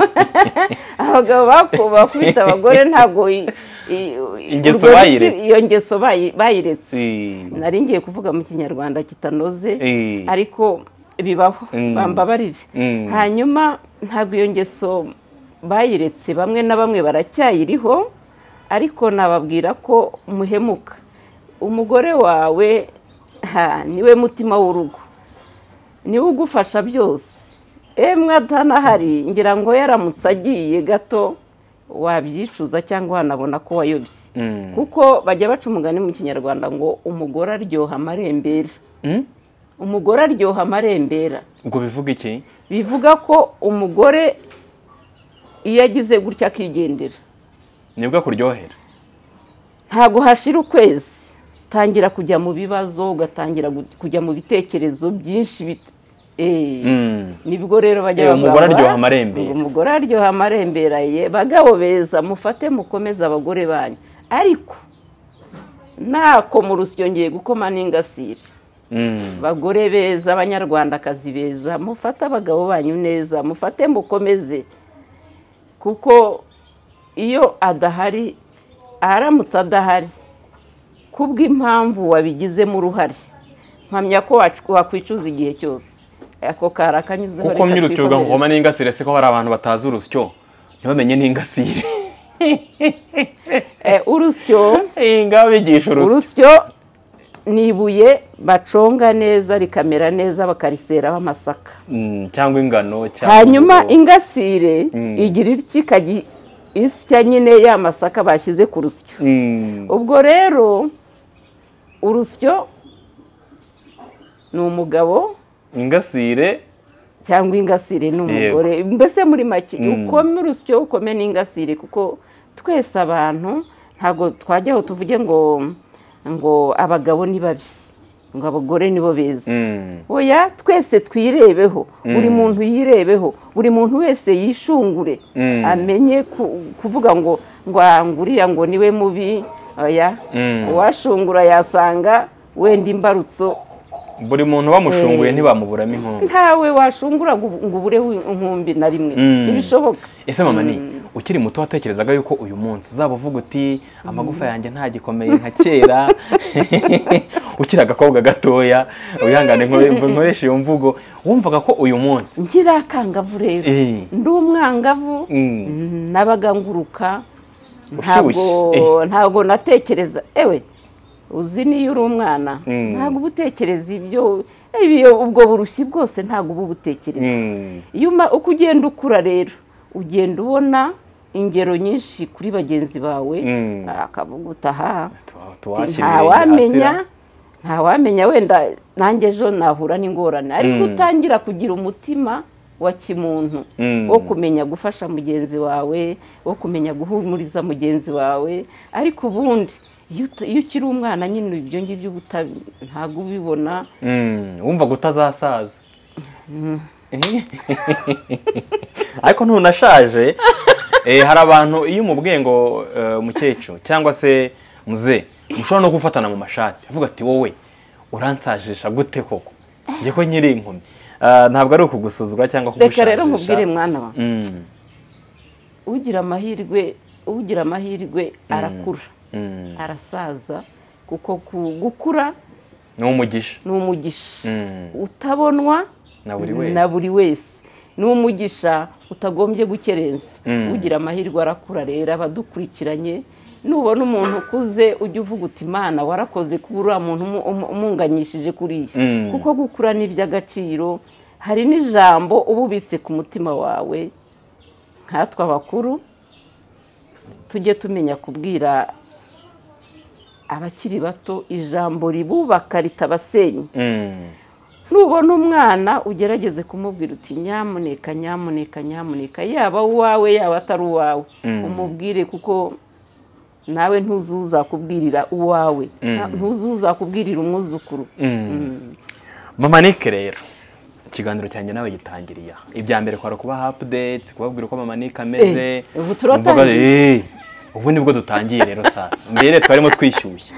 [SPEAKER 1] abagabo baku- bakubita abagore ntago i- i-
[SPEAKER 2] Ingeso
[SPEAKER 1] urwo rushi-
[SPEAKER 2] bayiretse.
[SPEAKER 1] iyo ngeso bayi- bayiretse
[SPEAKER 2] Eh,
[SPEAKER 1] nari ngiye kuvuga mu kinyarwanda kitanoze
[SPEAKER 2] eh,
[SPEAKER 1] ariko bibaho
[SPEAKER 2] Mm.
[SPEAKER 1] bambabarire
[SPEAKER 2] Mm.
[SPEAKER 1] hanyuma ntabwo iyo ngeso bayiretse bamwe na bamwe baracyayiriho ariko nababwira ko muhemuka umugore wawe ha, niwe mutima w'urugo niwe ugufasha byose emwe atanahari ngira ngo yaramutse agiye gato wabyicuza cyangwa wanabona ko wayobye
[SPEAKER 2] Mm.
[SPEAKER 1] kuko bajya baca umugani mu kinyarwanda ngo umugore aryoha amarembera
[SPEAKER 2] Mm?
[SPEAKER 1] umugore aryoha amarembera
[SPEAKER 2] ubwo bivuga iki
[SPEAKER 1] bivuga ko umugore iyo agize gutya akigendera
[SPEAKER 2] nibwo kuryohera
[SPEAKER 1] ntabwo hashira ukwezi utangira kujya mu bibazo ugatangira gu- kujya mu bitekerezo byinshi bit- eh,
[SPEAKER 2] Mm.
[SPEAKER 1] nibwo rero bajya
[SPEAKER 2] Eh,
[SPEAKER 1] bavuga
[SPEAKER 2] umugore
[SPEAKER 1] ngo,
[SPEAKER 2] aryoha
[SPEAKER 1] "Ah,
[SPEAKER 2] amarembera."
[SPEAKER 1] umugore aryoha amarembera ye bagabo beza mufate mukomeze abagore banyu ariko ntako mu rusyo ngiye gukoma n'ingasire
[SPEAKER 2] Mm.
[SPEAKER 1] bagore beza abanyarwandakazi beza mufate abagabo banyu neza mufate mukomeze kuko iyo adahari aramutse adahari kubw'impamvu wabigizemo uruhare mpamya ko wac- wakwicuza igihe cyose ako kara kanyuzeho reka
[SPEAKER 2] kuko myirutse
[SPEAKER 1] twikomereze.
[SPEAKER 2] ngoma n'ingasire siko hari abantu batazi urusyo ntibamenye n'ingasire
[SPEAKER 1] Eh, urusyo
[SPEAKER 2] Eh, ngaho bigisha urusyo
[SPEAKER 1] urusyo ni ibuye baconga neza rikamera neza bakariseraho amasaka
[SPEAKER 2] Mm, cyangwa ingano cyangwa
[SPEAKER 1] hanyuma
[SPEAKER 2] uburo.
[SPEAKER 1] ingasire
[SPEAKER 2] Mm.
[SPEAKER 1] igira iki ikajya isya nyine ya masaka bashyize ku rusyo
[SPEAKER 2] Mm.
[SPEAKER 1] ubwo rero urusyo ni umugabo
[SPEAKER 2] ingasire
[SPEAKER 1] cyangwa ingasire ni
[SPEAKER 2] Yego.
[SPEAKER 1] umugore mbese muri make
[SPEAKER 2] Mm.
[SPEAKER 1] ukome urusyo ukome n'ingasire kuko twese abantu ntabwo twajyaho tuvuge ngo ngo abagabo ni babi ngo abagore nibo beza
[SPEAKER 2] Mm.
[SPEAKER 1] oya twese twirebeho buri muntu yirebeho buri muntu wese yishungure
[SPEAKER 2] Mm.
[SPEAKER 1] amenye ku- kuvuga ngo ngo "Ah, ngo uriya ngo niwe mubi oya
[SPEAKER 2] Mm.
[SPEAKER 1] uwashungura yasanga wenda imbarutso
[SPEAKER 2] buri muntu bamushunguye
[SPEAKER 1] Eh.
[SPEAKER 2] ntibamuburamo inkunga
[SPEAKER 1] ntawe washungura ngo ngo ubure inkumbi na rimwe
[SPEAKER 2] Mm.
[SPEAKER 1] ntibishoboka
[SPEAKER 2] ese mama ni ukiri muto watekerezaga yuko uyu munsi uzaba uvuga uti amagufa yanjye ntagikomeye nka kera ukiri agakobwa gatoya wihangane nkore- nkoreshe iyo mvugo wumvaga ko uyu munsi
[SPEAKER 1] nkiri akangavu rero
[SPEAKER 2] Eh.
[SPEAKER 1] ndi umwangavu
[SPEAKER 2] Mm.
[SPEAKER 1] nabaga nguruka ntabwo
[SPEAKER 2] Ushyushye.
[SPEAKER 1] ntabwo natekereza ewe uzi niyo uri umwana
[SPEAKER 2] Mm.
[SPEAKER 1] ntabwo uba utekereza ibyo ibyo ubwo burushyi bwose ntabwo uba ubutekereza
[SPEAKER 2] Mm.
[SPEAKER 1] iyo uma- uko ugenda ukura rero ugenda ubona ingero nyinshi kuri bagenzi bawe
[SPEAKER 2] Mm.
[SPEAKER 1] akavuga utaha
[SPEAKER 2] Tu-
[SPEAKER 1] ati,
[SPEAKER 2] tuwashyira
[SPEAKER 1] nta
[SPEAKER 2] ibirenge
[SPEAKER 1] wamenya
[SPEAKER 2] hasi
[SPEAKER 1] nta wamenya wenda nanjye ejo nahura n'ingorane ariko
[SPEAKER 2] Mm.
[SPEAKER 1] utangira kugira umutima wa kimuntu
[SPEAKER 2] Mm.
[SPEAKER 1] wo kumenya gufasha mugenzi wawe wo kumenya guhumuriza mugenzi wawe ariko ubundi iyo uta- iyo ukiri umwana nyine ibyo ngibyo uba utabi- ntabwo ubibona
[SPEAKER 2] Mm, wumva utazasaza ariko ntunashaje eh, hari abantu iyo umubwiye ngo eh, mukecuru cyangwa se muze mushobora no gufatana mu mashati avuga ati wowe uransajisha gute koko njye ko nyiri inkumi Ah, ntabwo ari ukugusuzugura cyangwa
[SPEAKER 1] reka rero
[SPEAKER 2] kugushajisha.
[SPEAKER 1] nkubwire mwana wawe
[SPEAKER 2] Mm,
[SPEAKER 1] ugira amahirwe ugira amahirwe arakura
[SPEAKER 2] mm.
[SPEAKER 1] arasaza kuko ku- gukura
[SPEAKER 2] ni umugisha
[SPEAKER 1] ni umugisha
[SPEAKER 2] Mm,
[SPEAKER 1] utabonwa
[SPEAKER 2] na buri wese
[SPEAKER 1] na buri wese ni umugisha utagombye gukerensa
[SPEAKER 2] Mm.
[SPEAKER 1] ugira amahirwe arakura rero abadukurikiranye nubona umuntu ukuze ujya uvuga uti imana warakoze kuba uriya muntu umu- umu- umunganyishije kuriya
[SPEAKER 2] Mm.
[SPEAKER 1] kuko gukura ni iby'agaciro hari n'ijambo uba ubitse ku mutima wawe nkatwe abakuru tujye tumenya kubwira abakiri bato ijambo ribubaka ritabasenya
[SPEAKER 2] Mm,
[SPEAKER 1] nubona umwana ugerageze kumubwira uti nyamuneka nyamuneka nyamuneka yaba uwawe yaba atari uwawe
[SPEAKER 2] Mm.
[SPEAKER 1] umubwire kuko nawe ntuzuza kubwirira uwawe
[SPEAKER 2] Mm.
[SPEAKER 1] ntuzuza kubwirira umwuzukuru
[SPEAKER 2] mm. mama nike rero ikiganiro cyanjye nawe gitangiriye aha ibya mbere kwari ukubaha upudate kubabwira uko mama nike ameze
[SPEAKER 1] Eh, ubu turatangiye.
[SPEAKER 2] Eh, ubu nibwo dutangiye rero sasa mbere twarimo twishyushye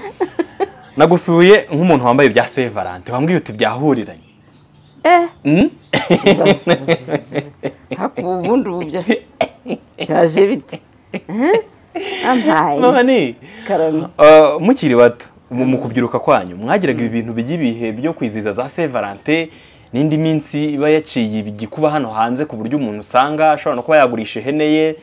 [SPEAKER 2] nagusuye nk'umuntu wambaye ibya sevarante wambwiye uti byahuriranye
[SPEAKER 1] eh
[SPEAKER 2] Mm?
[SPEAKER 1] hakuba ubundi ubu bya byaje bite Eh? ampaye
[SPEAKER 2] mama ni
[SPEAKER 1] karame
[SPEAKER 2] Uh, mukiri bato mu mu kubyiruka kwanyu mwagiraga ibi bintu by'ibihe byo kwizihiza za Saint Valentin n'indi minsi iba yaciye igikuba hano hanze ku buryo umuntu usanga ashobora no kuba yagurisha ihene ye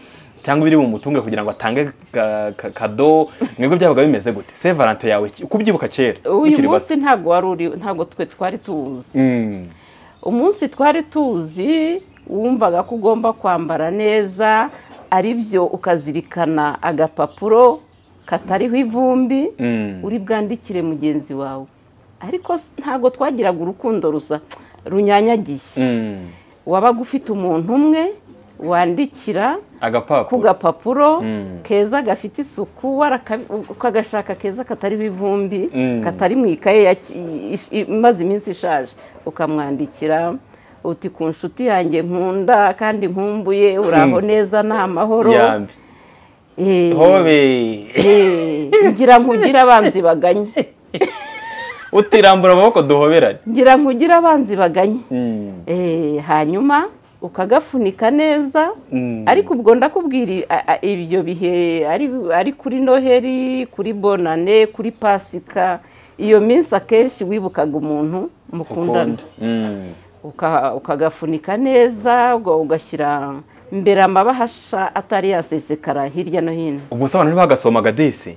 [SPEAKER 2] cyangwa ibiri bumutunge kugira ngo atange ka- ka- kado mwebwe byabaga bimeze gute Saint Valentin yawe ki- uko ubyibuka kera
[SPEAKER 1] uyu
[SPEAKER 2] mukiri bato
[SPEAKER 1] munsi ntabwo wari uri ntabwo twe twari tuwuzi
[SPEAKER 2] Mm,
[SPEAKER 1] umunsi twari tuzi wumvaga ko ugomba kwambara neza ari byo ukazirikana agapapuro katariho ivumbi
[SPEAKER 2] mm,
[SPEAKER 1] uri bwandikire mugenzi wawe ariko s- ntabwo twagiraga urukundo rusa runyanyagiye
[SPEAKER 2] mm.
[SPEAKER 1] wabaga ufite umuntu umwe wandikira ku
[SPEAKER 2] agapapuro
[SPEAKER 1] gapapuro
[SPEAKER 2] Mm.
[SPEAKER 1] keza gafite isuku waraka- ukagashaka keza katariho ivumbi
[SPEAKER 2] Mm.
[SPEAKER 1] katari mu ikaye ya ki- ish- imaze iminsi ishaje ukamwandikira uti ku nshuti yanjye nkunda kandi nkumbuye uraho neza ni amahoro
[SPEAKER 2] yambi
[SPEAKER 1] Eh,
[SPEAKER 2] hobe
[SPEAKER 1] eh, ngira nkugire abanzi baganye
[SPEAKER 2] utirambura amaboko duhoberane
[SPEAKER 1] ngira nkugire abanzi baganye
[SPEAKER 2] Mm,
[SPEAKER 1] Eh, hanyuma ukagafunika neza
[SPEAKER 2] mm.
[SPEAKER 1] ariko ubwo ndakubwira i- a- a- ibyo bihe ari ari kuri noheli kuri bonane kuri pasika iyo minsi akenshi wibukaga umuntu mukundana
[SPEAKER 2] Ukunda. Mm.
[SPEAKER 1] Uka- ukagafunika neza ubwo ugashyira mbere amabahasha atari yasesekara hirya no hino
[SPEAKER 2] ubwo se abantu ntibagasomaga dese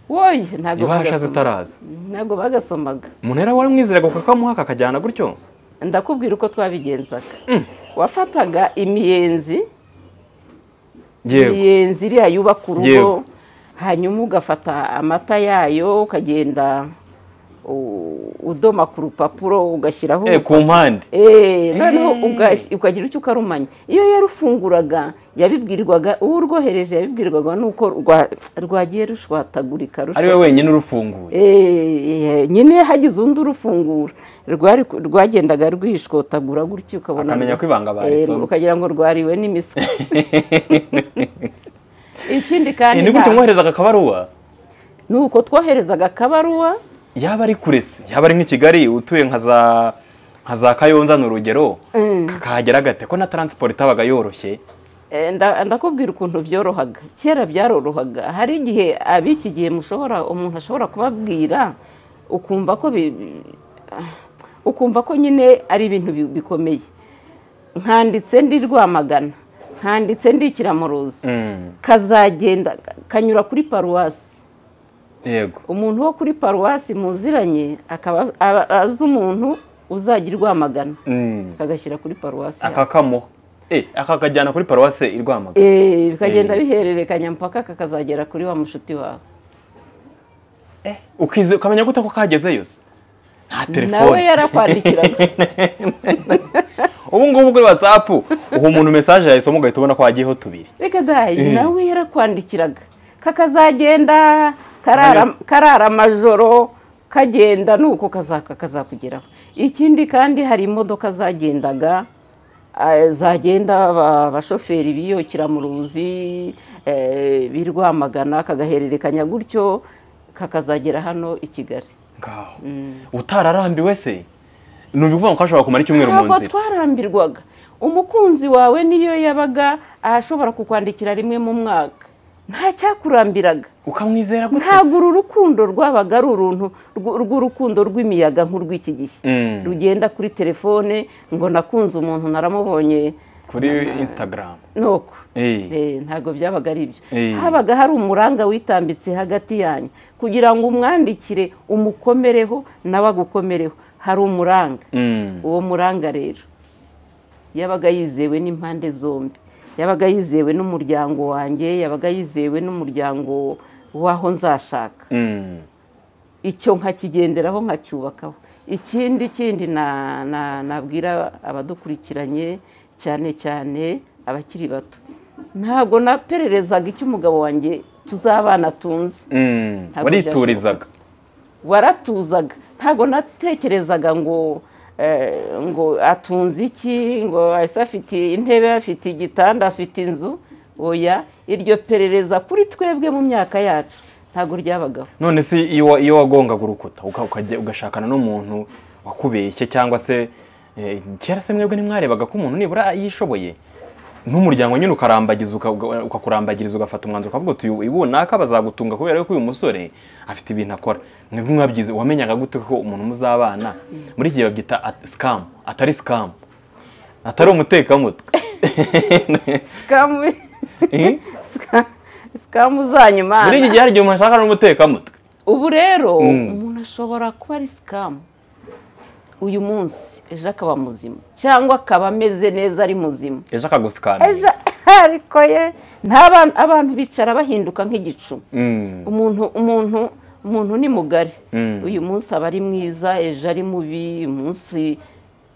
[SPEAKER 1] woye ntabwo
[SPEAKER 2] ibahashaze
[SPEAKER 1] bagasomaga
[SPEAKER 2] utaraza
[SPEAKER 1] ntabwo bagasomaga
[SPEAKER 2] umuntu yari waramwizeraga kukamuha kakajyana gutyo
[SPEAKER 1] ndakubwira uko twabigenzaga wafataga imiyenzi
[SPEAKER 2] yewe
[SPEAKER 1] imiyenzi iriya yubaka
[SPEAKER 2] Yego.
[SPEAKER 1] urugo hanyuma ugafata amata yayo ukagenda u- udoma ku rupapuro ugashyiraho
[SPEAKER 2] Eh, ku mpande
[SPEAKER 1] Eh, noneho
[SPEAKER 2] Eh.
[SPEAKER 1] uga- ukagira icyo ukarumanya iyo yarufunguraga yabibwirwaga uwo urwohereje yabibwirwaga nuko rwa- rwagiye rushwatagurika rushwa-
[SPEAKER 2] ari we wenyine urufunguye
[SPEAKER 1] Eh, nyine hagize undi urufungura rwari ku- rwagendaga rwishwotagura gutyo ukabona
[SPEAKER 2] Akamenya ko ibanga barisomye.
[SPEAKER 1] Eh, ukagira ngo rwariwe n'imisuko ikindi
[SPEAKER 2] Eh,
[SPEAKER 1] kandi
[SPEAKER 2] ni gutyo
[SPEAKER 1] nta-
[SPEAKER 2] mwoherezaga akabaruwa
[SPEAKER 1] ni uko twoherezaga akabaruwa
[SPEAKER 2] yaba ari kure se yaba ari nk'i kigali utuye nka za nka za kayonza ni urugero kakahagera gate ko na taransiporo itabaga yoroshye
[SPEAKER 1] Eh, nda- ndakubwira ukuntu byorohaga kera byarorohaga hari igihe ab'iki gihe mushobora umuntu ashobora kubabwira ukumva ko bi- ukumva ko nyine ari ibintu bi- bikomeye nkanditse ndi rwamagana nkanditse ndi kiramuruzi
[SPEAKER 2] Mm,
[SPEAKER 1] kazagenda kanyura kuri paruwasi
[SPEAKER 2] yego
[SPEAKER 1] umuntu wo kuri paruwasi muziranye akaba aba- azi umuntu uzajya i rwamagana
[SPEAKER 2] Mm,
[SPEAKER 1] akagashyira kuri paruwasi yawe.
[SPEAKER 2] akakamuha Eh, akakajyana kuri paruwase i rwamagana
[SPEAKER 1] Eh, bikagenda
[SPEAKER 2] Eh.
[SPEAKER 1] bihererekanya mpaka kakazagera kuri wa mushuti wawe
[SPEAKER 2] ukize ukamenya gute ko kagezeyo se nta
[SPEAKER 1] nawe
[SPEAKER 2] telefone
[SPEAKER 1] yarakwandikiraga
[SPEAKER 2] ubu ngubu kuri watsapu uha umuntu mesaje yayisoma ugahita ubona ko hagiyeho tubiri
[SPEAKER 1] reka dayi
[SPEAKER 2] Eh.
[SPEAKER 1] nawe yarakwandikiraga kakazagenda karara- karara amajoro kagenda nuko kazaka kazakugeraho ikindi kandi hari imodoka zagendaga eh, zagenda aba- abashoferi biyokira mu ruzi eh, b'i Rwamagana kagahererekanya gutyo kakazagera hano i Kigali
[SPEAKER 2] ngaho utararambiwe se ni ukuvuga ngo ashobora kumara icyumweru mu
[SPEAKER 1] ntabwo
[SPEAKER 2] nzira
[SPEAKER 1] twarambirwaga umukunzi wawe niyo yabaga ashobora kukwandikira rimwe mu mwaka nta cyakurambiraga
[SPEAKER 2] ukamwizera gutya se?
[SPEAKER 1] ntabwo uru rukundo rwabaga ari uruntu rw- rw'urukundo rw'imiyaga nk'urw'iki gihe
[SPEAKER 2] Mm.
[SPEAKER 1] rugenda kuri telefone ngo nakunze umuntu naramubonye
[SPEAKER 2] kuri instagram
[SPEAKER 1] nuko
[SPEAKER 2] Eh.
[SPEAKER 1] Eh, ntabwo byabaga ari ibyo
[SPEAKER 2] Eh.
[SPEAKER 1] habaga hari umuranga witambitse hagati yanyu kugira ngo umwandikire umukomereho nawe agukomereho hari umuranga
[SPEAKER 2] Mm.
[SPEAKER 1] uwo muranga rero yabaga yizewe n'impande zombi yabaga yizewe n'umuryango wanjye yabaga yizewe n'umuryango w'aho nzashaka
[SPEAKER 2] Mm.
[SPEAKER 1] icyo nkakigenderaho nkacyubakaho ikindi kindi na- na- nabwira abadukurikiranye cyane cyane abakiri bato ntabwo napererezaga icyo umugabo wanjye tuzabana tunze
[SPEAKER 2] Mm.
[SPEAKER 1] Ntabwo
[SPEAKER 2] wariturizaga
[SPEAKER 1] waratuzaga ntabwo natekerezaga ngo eh, ngo atunze iki ngo ese afite intebe afite igitanda afite inzu oya iryo perereza kuri twebwe mu myaka yacu ntabwo ryabagaho
[SPEAKER 2] none se iyo wa- iyo wagongaga urukuta uka- ukajya ugashakana n'umuntu wakubeshye cyangwa se eh, kera se mwebwe ntimwarebaga ko umuntu nibura yishoboye n'umuryango nyine ukarambagiza uka- uka- ukakurambagiriza ugafata umwanzuro ukavuga uti uyu bunaka bazagutunga kubera yuko uyu musore afite ibintu akora mwebwe mwabyize wamenyaga gute ko umuntu muzabana muri iki gihe babyita sikamu atari sikamu atari umutekamutwe
[SPEAKER 1] sikamu
[SPEAKER 2] Eh?
[SPEAKER 1] sika- sikamu zanyuma
[SPEAKER 2] muri iki gihe hari igihe umuntu ashaka n'umutekamutwe
[SPEAKER 1] ubu rero
[SPEAKER 2] Mm.
[SPEAKER 1] umuntu ashobora kuba ari sikamu uyu munsi ejo akaba muzima cyangwa akaba ameze neza ari muzima
[SPEAKER 2] ejo akagusikamira
[SPEAKER 1] ejo ariko ye ntabantu abantu bicara bahinduka nk'igicu
[SPEAKER 2] Mm.
[SPEAKER 1] umuntu umuntu umuntu ni mugari
[SPEAKER 2] Mm.
[SPEAKER 1] uyu munsi aba ari mwiza ejo ari mubi uyu munsi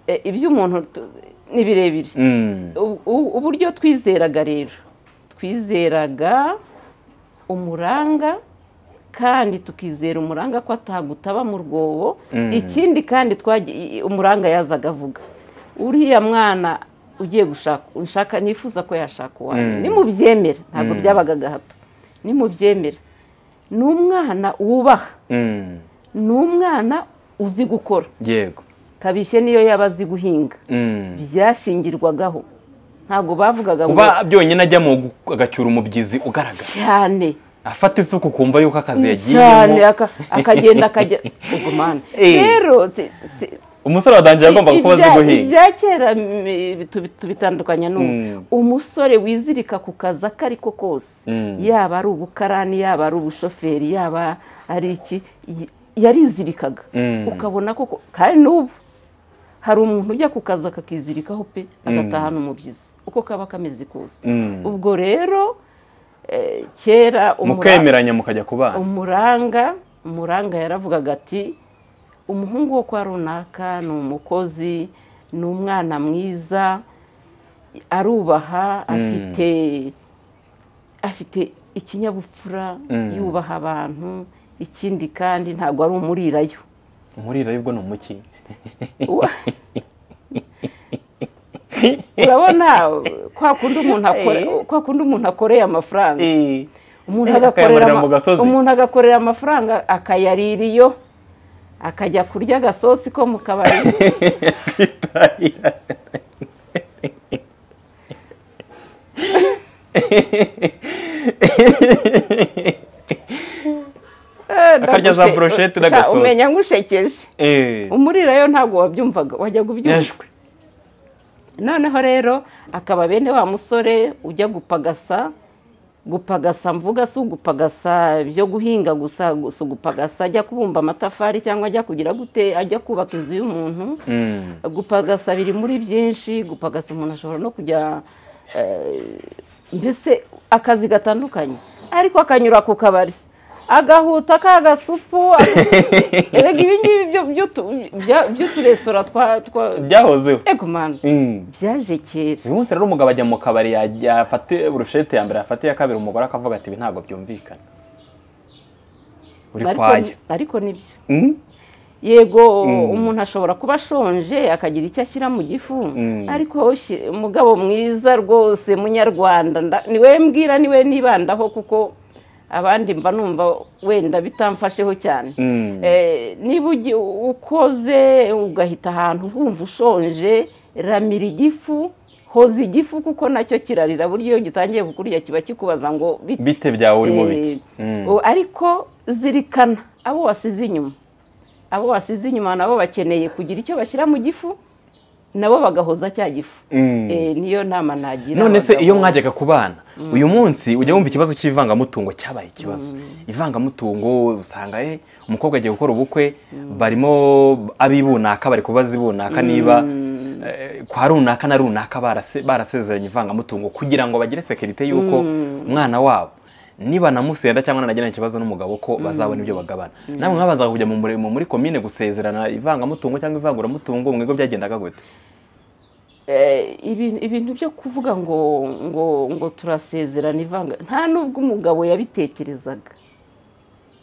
[SPEAKER 1] e, iby'umuntu tu- ni birebire
[SPEAKER 2] Mm.
[SPEAKER 1] U- u- uburyo twizeraga rero twizeraga umuranga kandi tukizera umuranga ko atagutaba mu rwobo
[SPEAKER 2] Mm.
[SPEAKER 1] ikindi kandi twagi- i- umuranga yazaga avuga uriya mwana ugiye gushaka unshaka nifuza ko yashaka uwanjye
[SPEAKER 2] Mm.
[SPEAKER 1] nimubyemera ntabwo
[SPEAKER 2] Mm.
[SPEAKER 1] byabaga gahato nimubyemera ni umwana wubaha
[SPEAKER 2] Mm.
[SPEAKER 1] ni umwana uzi gukora
[SPEAKER 2] yego
[SPEAKER 1] kabishye niyo yaba azi guhinga
[SPEAKER 2] Mm.
[SPEAKER 1] byashingirwagaho ntabwo bavugaga ngo
[SPEAKER 2] kuba byonyine ajya mu gu- agacyura umubyizi ugaragara
[SPEAKER 1] cyane
[SPEAKER 2] afata isuku ukumva yuko akazi
[SPEAKER 1] cyane
[SPEAKER 2] yagiyemo
[SPEAKER 1] aka- akagenda akajya ugumane
[SPEAKER 2] Eh.
[SPEAKER 1] rero si- si-
[SPEAKER 2] umusore wa danje yagombaga kuba azi
[SPEAKER 1] ibya-
[SPEAKER 2] guhinga
[SPEAKER 1] ibya kera mm, tubi- tubitandukanya n'ubu
[SPEAKER 2] Mm.
[SPEAKER 1] umusore wizirika ku kazi ako ari ko kose
[SPEAKER 2] Mm.
[SPEAKER 1] yaba ari ubukarani yaba ari ubushoferi yaba ari iki y- yarizirikaga
[SPEAKER 2] Mm.
[SPEAKER 1] ukabona ko kandi n'ubu hari umuntu ujya ku kazi akakizirikaho pe agatahana umubyizi uko kaba kameze kose
[SPEAKER 2] Mm.
[SPEAKER 1] ubwo rero eh, kera umura-
[SPEAKER 2] mukemeranya mukajya kubana
[SPEAKER 1] umuranga umuranga yaravugaga ati umuhungu wo kwa runaka ni umukozi ni umwana mwiza arubaha afite afite ikinyabupfura
[SPEAKER 2] Mm.
[SPEAKER 1] yubaha abantu ikindi kandi ntabwo ari umurirayo
[SPEAKER 2] umuriro y'ubwo ni umuki
[SPEAKER 1] Wa- urabona kwa kundi umuntu akore
[SPEAKER 2] Eh.
[SPEAKER 1] kwa kundi umuntu akoreye amafaranga
[SPEAKER 2] Eh.
[SPEAKER 1] umuntu
[SPEAKER 2] Eh,
[SPEAKER 1] agakorera
[SPEAKER 2] akayamarira
[SPEAKER 1] ama-
[SPEAKER 2] mu gasozi.
[SPEAKER 1] umuntu agakorera amafaranga akayarira iyo akajya kurya agasosi ko mu kabari Eh,
[SPEAKER 2] Akarya za
[SPEAKER 1] ndagushe-
[SPEAKER 2] brochette
[SPEAKER 1] sha,
[SPEAKER 2] n'agasosi.
[SPEAKER 1] umenya ngushekeje
[SPEAKER 2] Eh.
[SPEAKER 1] umurirayo ntabwo wabyumvaga wajyaga ubyumva
[SPEAKER 2] Yashwe.
[SPEAKER 1] noneho rero akaba bene wa musore ujya gupagasa gupagasa mvuga si ugupagasa byo guhinga gusa gusa ugupagasa ajya kubumba amatafari cyangwa ajya kugira gute ajya kubaka inzu y'umuntu
[SPEAKER 2] Mm.
[SPEAKER 1] gupagasa biri muri byinshi gupagasa umuntu ashobora no kujya eh, mbese akazi gatandukanye ariko akanyura ku kabari agahuta k'agasupu erega ibi ngibi byo- by'utu- bya- by'uturesitora twa twa
[SPEAKER 2] byahozeho
[SPEAKER 1] ego mani
[SPEAKER 2] Mm.
[SPEAKER 1] byaje kera
[SPEAKER 2] uyu munsi rero umugabo ajya mu kabari ya- yafate burushete ya mbere yafate iya kabiri umugore akavuga ati ibi ntabwo byumvikana uri
[SPEAKER 1] Ariko-
[SPEAKER 2] kwaya
[SPEAKER 1] ariko nibyo
[SPEAKER 2] Mm?
[SPEAKER 1] yego
[SPEAKER 2] Mm.
[SPEAKER 1] umuntu ashobora kuba ashonje akagira icyo ashyira mu gifu
[SPEAKER 2] Mm.
[SPEAKER 1] ariko shi- umugabo mwiza rwose munyarwanda nda- niwe mbwira niwe nibandaho kuko abandi mba numva wenda bitamfasheho cyane
[SPEAKER 2] Mm.
[SPEAKER 1] Eh, niba ugi- ukoze ugahita ahantu wumva ushonje ramira igifu hoza igifu kuko nacyo kirarira buryo iyo gitangiye kukurya kiba kikubaza ngo bite
[SPEAKER 2] bite byawe uri mu biki
[SPEAKER 1] Eh,
[SPEAKER 2] Mm.
[SPEAKER 1] o- ariko zirikana abo wasize inyuma abo wasize inyuma nabo bakeneye kugira icyo bashyira mu gifu nabo bagahoza cya gifu
[SPEAKER 2] Mm.
[SPEAKER 1] Eh, niyo nama nagira
[SPEAKER 2] none se
[SPEAKER 1] abagabo.
[SPEAKER 2] iyo mwajyaga ku bana uyu munsi ujya wumva ikibazo cy'ivangamutungo cyabaye ikibazo ivangamutungo usanga eh, umukobwa agiye gukora ubukwe barimo abibunaka bari kubaza ibunaka niba eh, kwa runaka na runaka barase- barasezeranye ivangamutungo kugira ngo bagire sekirite y'uko umwana wabo nibanamusenda cyangwa nanagirana ikibazo n'umugabo ko bazabona ibyo bagabana namwe mwabazaga kujya mu murimo muri komine gusezerana ivangamutungo cyangwa ivanguramutungo mu bigo byagendaga gute
[SPEAKER 1] Eh, ibi- ibintu byo kuvuga ngo ngo ngo turasezerana ivanga nta nubwo umugabo yabitekerezaga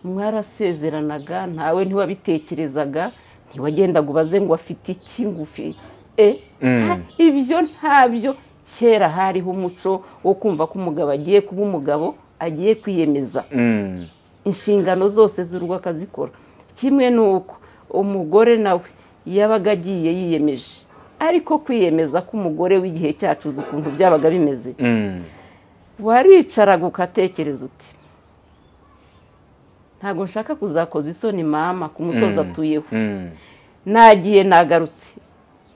[SPEAKER 1] mwarasezeranaga ntawe ntiwabitekerezaga ntiwagendaga ubaze ngo afite iki ngufi e
[SPEAKER 2] Mm.
[SPEAKER 1] ha- ibyo ntabyo kera hariho umuco wo kumva ko umugabo agiye kuba umugabo agiye kwiyemeza
[SPEAKER 2] Mm.
[SPEAKER 1] inshingano zose z'urugo akazikora kimwe ni uko umugore nawe yabaga agiye yiyemeje ariko kwiyemeza k'umugore w'igihe cyacu uzi ukuntu byabaga bimeze
[SPEAKER 2] Mm.
[SPEAKER 1] waricaraga ukatekereza uti ntabwo nshaka kuzakoza isoni mama ku musozi
[SPEAKER 2] Mm.
[SPEAKER 1] atuyeho
[SPEAKER 2] Mm.
[SPEAKER 1] nagiye nagarutse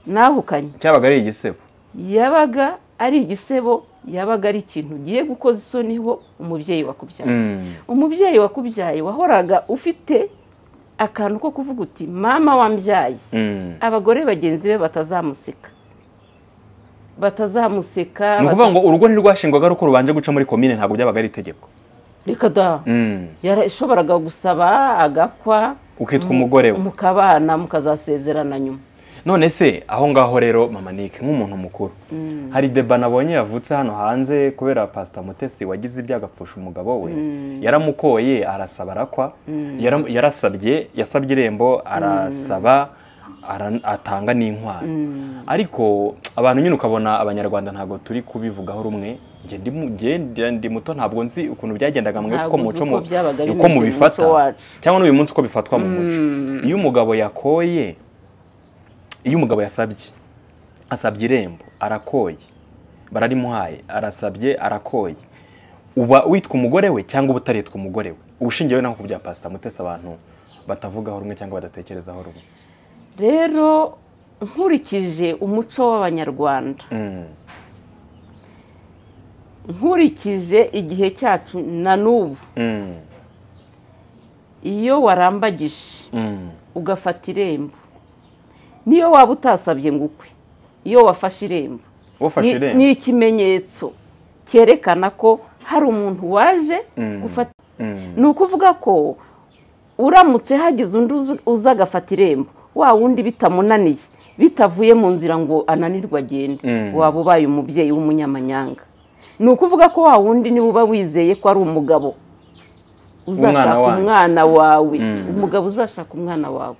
[SPEAKER 1] nahukanye
[SPEAKER 2] cyabaga ari igisebo
[SPEAKER 1] yabaga ari igisebo yabaga ari ikintu ugiye gukoza isoni ho umubyeyi wakubyara
[SPEAKER 2] Mm.
[SPEAKER 1] umubyeyi wakubyaye wahoraga ufite akantu ko kuvuga uti mama wambyaye
[SPEAKER 2] Mm.
[SPEAKER 1] abagore bagenzi be batazamuseka batazamuseka
[SPEAKER 2] ni ukuvuga ngo urugo ntirwashingwaga ari uko rubanje guca muri komine ntabwo byabaga ari itegeko
[SPEAKER 1] reka da
[SPEAKER 2] Mm.
[SPEAKER 1] yarashoboraga gusaba agakwa
[SPEAKER 2] ukitwa
[SPEAKER 1] mu-
[SPEAKER 2] umugore we
[SPEAKER 1] mukabana mukazasezerana nyuma
[SPEAKER 2] none se aho ngaho rero mama Nick nk'umuntu mukuru hari deba nabonye yavutse hano hanze kubera pasita mutesi wagize ibyago apfusha umugabo we yaramukoye arasaba arakwa Yaram- yarasabye yasabye irembo arasaba ara- atanga n'inkwano ariko abantu nyine ukabona abanyarwanda ntabwo turi kubivugaho rumwe njye ndi mu- njye ndi- ndi muto ntabwo nzi ukuntu byagendaga mwe
[SPEAKER 1] Ntabwo
[SPEAKER 2] uko
[SPEAKER 1] uzi
[SPEAKER 2] muco
[SPEAKER 1] uko
[SPEAKER 2] mu-
[SPEAKER 1] byabaga
[SPEAKER 2] uko
[SPEAKER 1] bimeze mu
[SPEAKER 2] mubifata
[SPEAKER 1] muco wacu.
[SPEAKER 2] cyangwa n'uyu munsi uko bifatwa mu muco iyo umugabo yakoye iyo umugabo yasabye asabye irembo arakoye bararimuhaye arasabye arakoye uba witwa umugore we cyangwa uba utaritwa umugore we ubushingiyeho naho ku bya pasita mutesi abantu batavugaho rumwe cyangwa badatekerezaho rumwe
[SPEAKER 1] rero nkurikije umuco w'abanyarwanda
[SPEAKER 2] Mm.
[SPEAKER 1] nkurikije igihe cyacu na n'ubu
[SPEAKER 2] Mm.
[SPEAKER 1] iyo warambagije
[SPEAKER 2] Mm.
[SPEAKER 1] ugafata irembo niyo waba utasabye ngo ukwe iyo wafashe irembo
[SPEAKER 2] wafashe
[SPEAKER 1] ni-
[SPEAKER 2] irembo
[SPEAKER 1] ni ikimenyetso cyerekana ko hari umuntu waje
[SPEAKER 2] Mm.
[SPEAKER 1] gufata
[SPEAKER 2] Mm.
[SPEAKER 1] ni ukuvuga ko uramutse hagize undi uza- uza agafata irembo wa wundi bitamunaniye bitavuye mu nzira ngo ananirwe agende
[SPEAKER 2] Mm.
[SPEAKER 1] waba ubaye umubyeyi w'umunyamanyanga ni ukuvuga ko wa wundi niwe uba wizeye ko ari umugabo uzashaka
[SPEAKER 2] wanyu.
[SPEAKER 1] umwana wawe
[SPEAKER 2] Mm.
[SPEAKER 1] umugabo uzashaka umwana wawe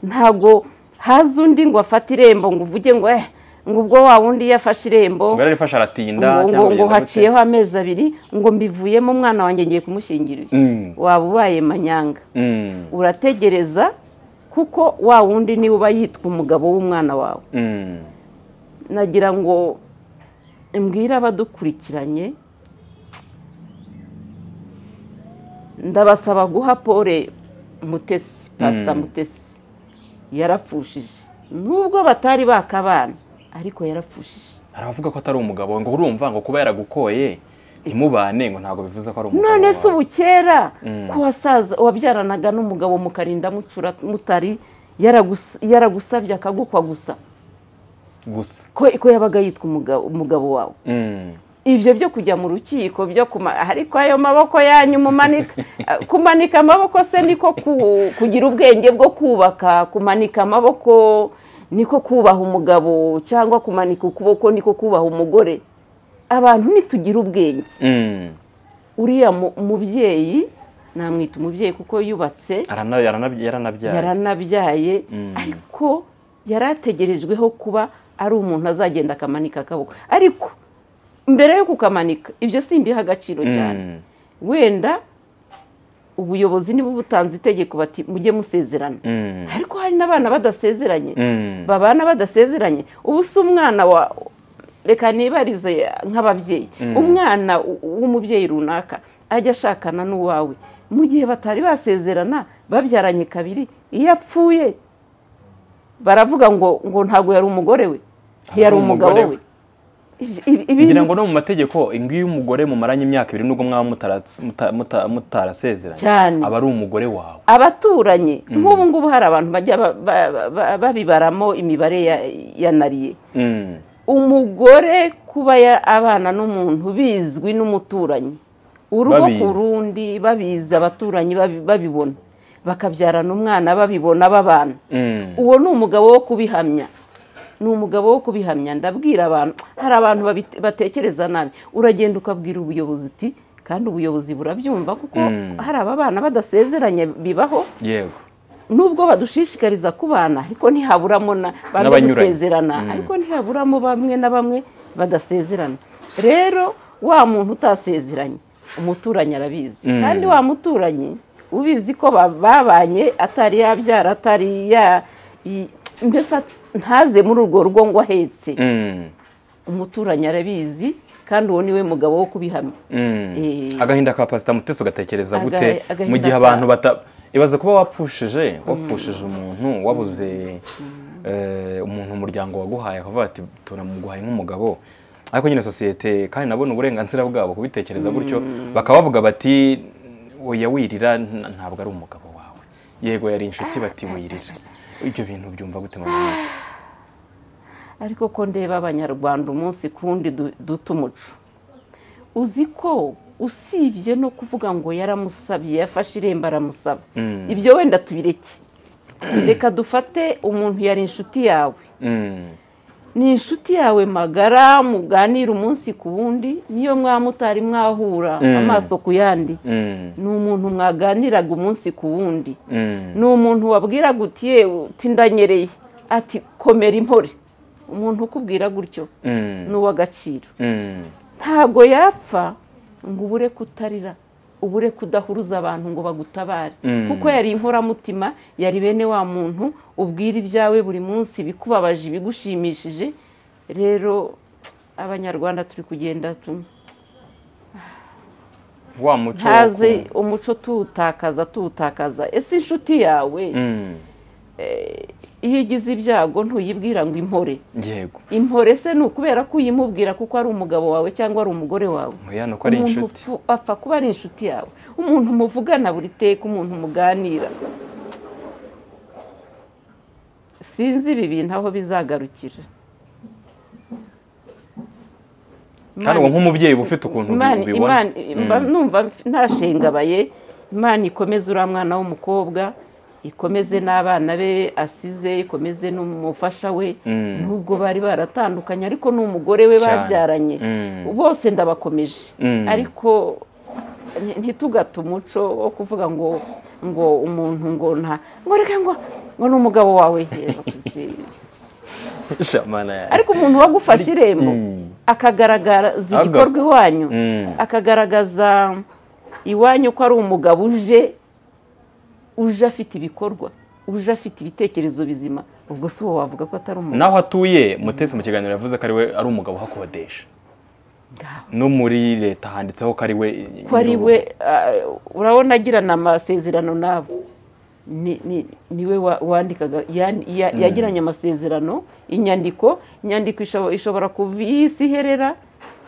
[SPEAKER 1] ntago haza undi ngo afate irembo ngo uvuge ngo eh ngo ubwo wa wundi iyo afashe irembo
[SPEAKER 2] ubwo rero ifasha aratinda
[SPEAKER 1] ngo- ngo
[SPEAKER 2] cyangwa
[SPEAKER 1] ngo
[SPEAKER 2] bigenda gute?
[SPEAKER 1] haciyeho amezi abiri ngo mbivuyemo umwana wanjye ngiye kumushyingirira
[SPEAKER 2] Mm.
[SPEAKER 1] waba ubaye manyanga
[SPEAKER 2] Mm.
[SPEAKER 1] urategereza kuko wa wundi niwe uba yitwa umugabo w'umwana wawe
[SPEAKER 2] Mm.
[SPEAKER 1] nagira ngo mbwire abadukurikiranye ndabasaba guha pole mutesi pasita
[SPEAKER 2] Mm.
[SPEAKER 1] mutesi yarapfushije nubwo batari bakabana ariko yarapfushije
[SPEAKER 2] hari abavuga ko atari umugabo we, ngo urumva ngo kuba yaragukoye ntimubane ngo ntabwo bivuze ko ari umugabo
[SPEAKER 1] none
[SPEAKER 2] wawe.
[SPEAKER 1] se ubu kera
[SPEAKER 2] Mm.
[SPEAKER 1] ko wasaza wabyaranaga n'umugabo mukarinda mucura mutari yaragus- yaragusabye akagukwa gusa
[SPEAKER 2] gusa
[SPEAKER 1] ko ko yabaga yitwa umugabo umugabo wawe
[SPEAKER 2] Mm.
[SPEAKER 1] ibyo byo kujya mu rukiko byo kuma ariko ayo maboko yanyu mumanika kumanika amaboko se niko ku- kugira ubwenge bwo kubaka kumanika amaboko niko kubaha umugabo cyangwa kumanika ukuboko niko kubaha umugore abantu nitugira ubwenge
[SPEAKER 2] Mm.
[SPEAKER 1] uriya mu- mubyeyi namwita umubyeyi kuko yubatse
[SPEAKER 2] Arana- yarana- yaranabyaye
[SPEAKER 1] yaranabyaye
[SPEAKER 2] Mm.
[SPEAKER 1] ariko yari ategerejweho kuba ari umuntu azagenda akamanika akaboko ariko mbere yo kukamanika ibyo simbiha agaciro cyane
[SPEAKER 2] Mm.
[SPEAKER 1] wenda ubuyobozi niba butanze itegeko bati mujye musezerana
[SPEAKER 2] Mm.
[SPEAKER 1] ariko hari n'abana badasezeranye
[SPEAKER 2] Mm.
[SPEAKER 1] babana badasezeranye ubu si umwana wa reka nibarize nk'ababyeyi
[SPEAKER 2] Mm.
[SPEAKER 1] umwana w- w'umubyeyi runaka ajya ashakana n'uwawe mu gihe batari basezerana babyaranye kabiri iyo apfuye baravuga ngo ngo ntabwo yari umugore we yari umugabo
[SPEAKER 2] umugore
[SPEAKER 1] we Ibyo- ibi- ibi-
[SPEAKER 2] ngira ngo no mu mategeko ingo iyo umugore mumaranye imyaka ibiri nubwo mwaba mutaratse- muta- muta- mutarasezeranye
[SPEAKER 1] cyane
[SPEAKER 2] aba ari umugore wawe
[SPEAKER 1] abaturanyi nk'ubu ngubu hari abantu bajya ba- ba- ba- babibaramo imibare ya- ya nariye
[SPEAKER 2] Mm.
[SPEAKER 1] umugore kuba ya- abana n'umuntu bizwi n'umuturanyi urugo
[SPEAKER 2] Babizi.
[SPEAKER 1] ku rundi babizi abaturanyi babi- babibona bakabyarana umwana babibona babana
[SPEAKER 2] Mm.
[SPEAKER 1] uwo ni umugabo wo kubihamya ni umugabo wo kubihamya ndabwira abantu hari abantu babite- batekereza nabi uragenda ukabwira ubuyobozi uti kandi ubuyobozi burabyumva kuko
[SPEAKER 2] Mm.
[SPEAKER 1] hari aba bana badasezeranye bibaho
[SPEAKER 2] yego
[SPEAKER 1] nubwo badushishikariza kubana ariko ntihaburamo na bamwe
[SPEAKER 2] N'abanyuranye.
[SPEAKER 1] gusezerana
[SPEAKER 2] Mm.
[SPEAKER 1] ariko ntihaburamo bamwe na bamwe badasezerana rero wa muntu utasezeranye umuturanyi arabizi
[SPEAKER 2] Mm.
[SPEAKER 1] kandi wa muturanyi ubizi ko ba- babanye atari yabyara atari ya i- mbese at- ntaze muri urwo rugo ngo ahetse
[SPEAKER 2] Mm.
[SPEAKER 1] umuturanyi arabizi kandi uwo niwe mugabo wo kubihamya
[SPEAKER 2] Mm.
[SPEAKER 1] Eh.
[SPEAKER 2] agahinda ka pasita muteso ugatekereza
[SPEAKER 1] Aga-
[SPEAKER 2] gute
[SPEAKER 1] agahinda
[SPEAKER 2] mu gihe
[SPEAKER 1] ka-
[SPEAKER 2] abantu bata ibaza kuba wapfushije wapfushije umuntu wabuze eh, umuntu umuryango waguhaye akavuga ati turamuguhaye nk'umugabo ariko nyine sosiyete kandi nabona uburenganzira bwabo kubitekereza gutyo bakaba bavuga bati oya wirira nta- ntabwo ari umugabo wawe yego yari inshuti bati wirira ibyo bintu byumva gute mama Mwene?
[SPEAKER 1] ariko ko ndeba abanyarwanda umunsi kundi du- duta umuco uzi ko usibye no kuvuga ngo yaramusabye yafashe irembo aramusaba
[SPEAKER 2] Mm.
[SPEAKER 1] ibyo wenda tubireke reka dufate umuntu yari inshuti yawe
[SPEAKER 2] Mm.
[SPEAKER 1] ni inshuti yawe magara muganira umunsi ku wundi niyo mwaba mutari mwahura
[SPEAKER 2] Mm.
[SPEAKER 1] amaso ku yandi
[SPEAKER 2] Mm.
[SPEAKER 1] ni umuntu mwaganiraga umunsi ku wundi
[SPEAKER 2] Mm.
[SPEAKER 1] ni umuntu wabwiraga uti yewe uti ndanyereye ati komera impore umuntu ukubwira gutyo
[SPEAKER 2] Mm.
[SPEAKER 1] ni uw'agaciro
[SPEAKER 2] Mm.
[SPEAKER 1] ntabwo yapfa ngo ubure kutarira ubure kudahuruza abantu ngo bagutabare
[SPEAKER 2] Mm.
[SPEAKER 1] kuko yari inkoramutima yari bene wa muntu ubwira ibyawe buri munsi ibikubabaje ibigushimishije rero abanyarwanda turi kugenda tu-
[SPEAKER 2] wa muco wo
[SPEAKER 1] ntaze
[SPEAKER 2] ku-
[SPEAKER 1] umuco tuwutakaza tuwutakaza ese inshuti yawe
[SPEAKER 2] Mm.
[SPEAKER 1] iyo igize ibyago ntuyibwira ngo impore
[SPEAKER 2] yego
[SPEAKER 1] impore se ni ukubera ko uyimubwira kuko ari umugabo wawe cyangwa ari umugore wawe
[SPEAKER 2] Oya, ni uko ari
[SPEAKER 1] Umuntu
[SPEAKER 2] inshuti
[SPEAKER 1] upfu- apfa kuba ari inshuti yawe umuntu muvugana buri teka umuntu muganira sinzi ibi bintu aho bizagarukira
[SPEAKER 2] kandi uwo nk'umubyeyi uba ufite ukuntu ubi-
[SPEAKER 1] Imana-
[SPEAKER 2] ubibona
[SPEAKER 1] Imana- mba numva mf- ntashengabaye imana ikomeze uriya mwana w'umukobwa ikomeze n'abana be asize ikomeze n'umufasha we
[SPEAKER 2] Mm.
[SPEAKER 1] nubwo bari baratandukanye ariko n'umugore we
[SPEAKER 2] Cyane.
[SPEAKER 1] babyaranye
[SPEAKER 2] Mm.
[SPEAKER 1] bose ndabakomeje
[SPEAKER 2] Mm.
[SPEAKER 1] ariko nti- ntitugate umuco wo kuvuga ngo ngo umuntu ngo nta ngo reka ngo ngo ni umugabo wawe reba kuzi-
[SPEAKER 2] shamana yawe.
[SPEAKER 1] ariko umuntu wagufashe irembo akagaragaza igikorwa iwanyu
[SPEAKER 2] Mm.
[SPEAKER 1] akagaragaza iwanyu ko ari umugabo uje uje afite ibikorwa uje afite ibitekerezo bizima ubwo si wowe wavuga ko atari umugabo
[SPEAKER 2] naho atuye mutesi mu kiganiro yavuze ko ari we ari umugabo uhakodesha
[SPEAKER 1] Ngaho.
[SPEAKER 2] no muri leta handitseho ko ari we
[SPEAKER 1] ko ari we ah, urabona agirana amasezerano nabo ni ni- niwe wa- wandikaga yan- ya- yagiranye amasezerano inyandiko inyandiko isho- ishobora kuva iyi isi iherera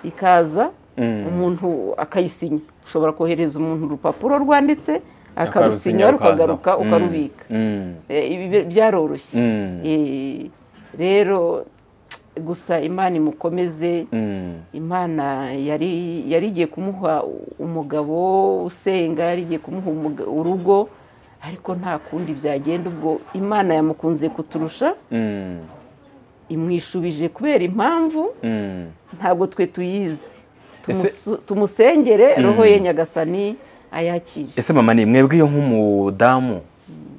[SPEAKER 1] ikaza
[SPEAKER 2] Mm.
[SPEAKER 1] umuntu akayisinya ushobora kohereza umuntu urupapuro rwanditse
[SPEAKER 2] Akarusinya,
[SPEAKER 1] akarusinya rukagaruka
[SPEAKER 2] rukaza. Mm.
[SPEAKER 1] ukarubika
[SPEAKER 2] Mm.
[SPEAKER 1] Eh, ibi byaroroshye
[SPEAKER 2] Mm.
[SPEAKER 1] Eh, rero gusa imana imukomeze
[SPEAKER 2] Mm.
[SPEAKER 1] imana yari yari igiye kumuha umugabo usenga yari igiye kumuha umuga- urugo ariko nta kundi byagenda ubwo imana yamukunze kuturusha
[SPEAKER 2] Mm.
[SPEAKER 1] imwishubije kubera impamvu
[SPEAKER 2] Mm.
[SPEAKER 1] ntabwo twe tuyizi
[SPEAKER 2] Ese-
[SPEAKER 1] tumusengere roho
[SPEAKER 2] Mm.
[SPEAKER 1] ye nyagasani ayakire
[SPEAKER 2] ese mama ni mwebwe iyo nk'umudamu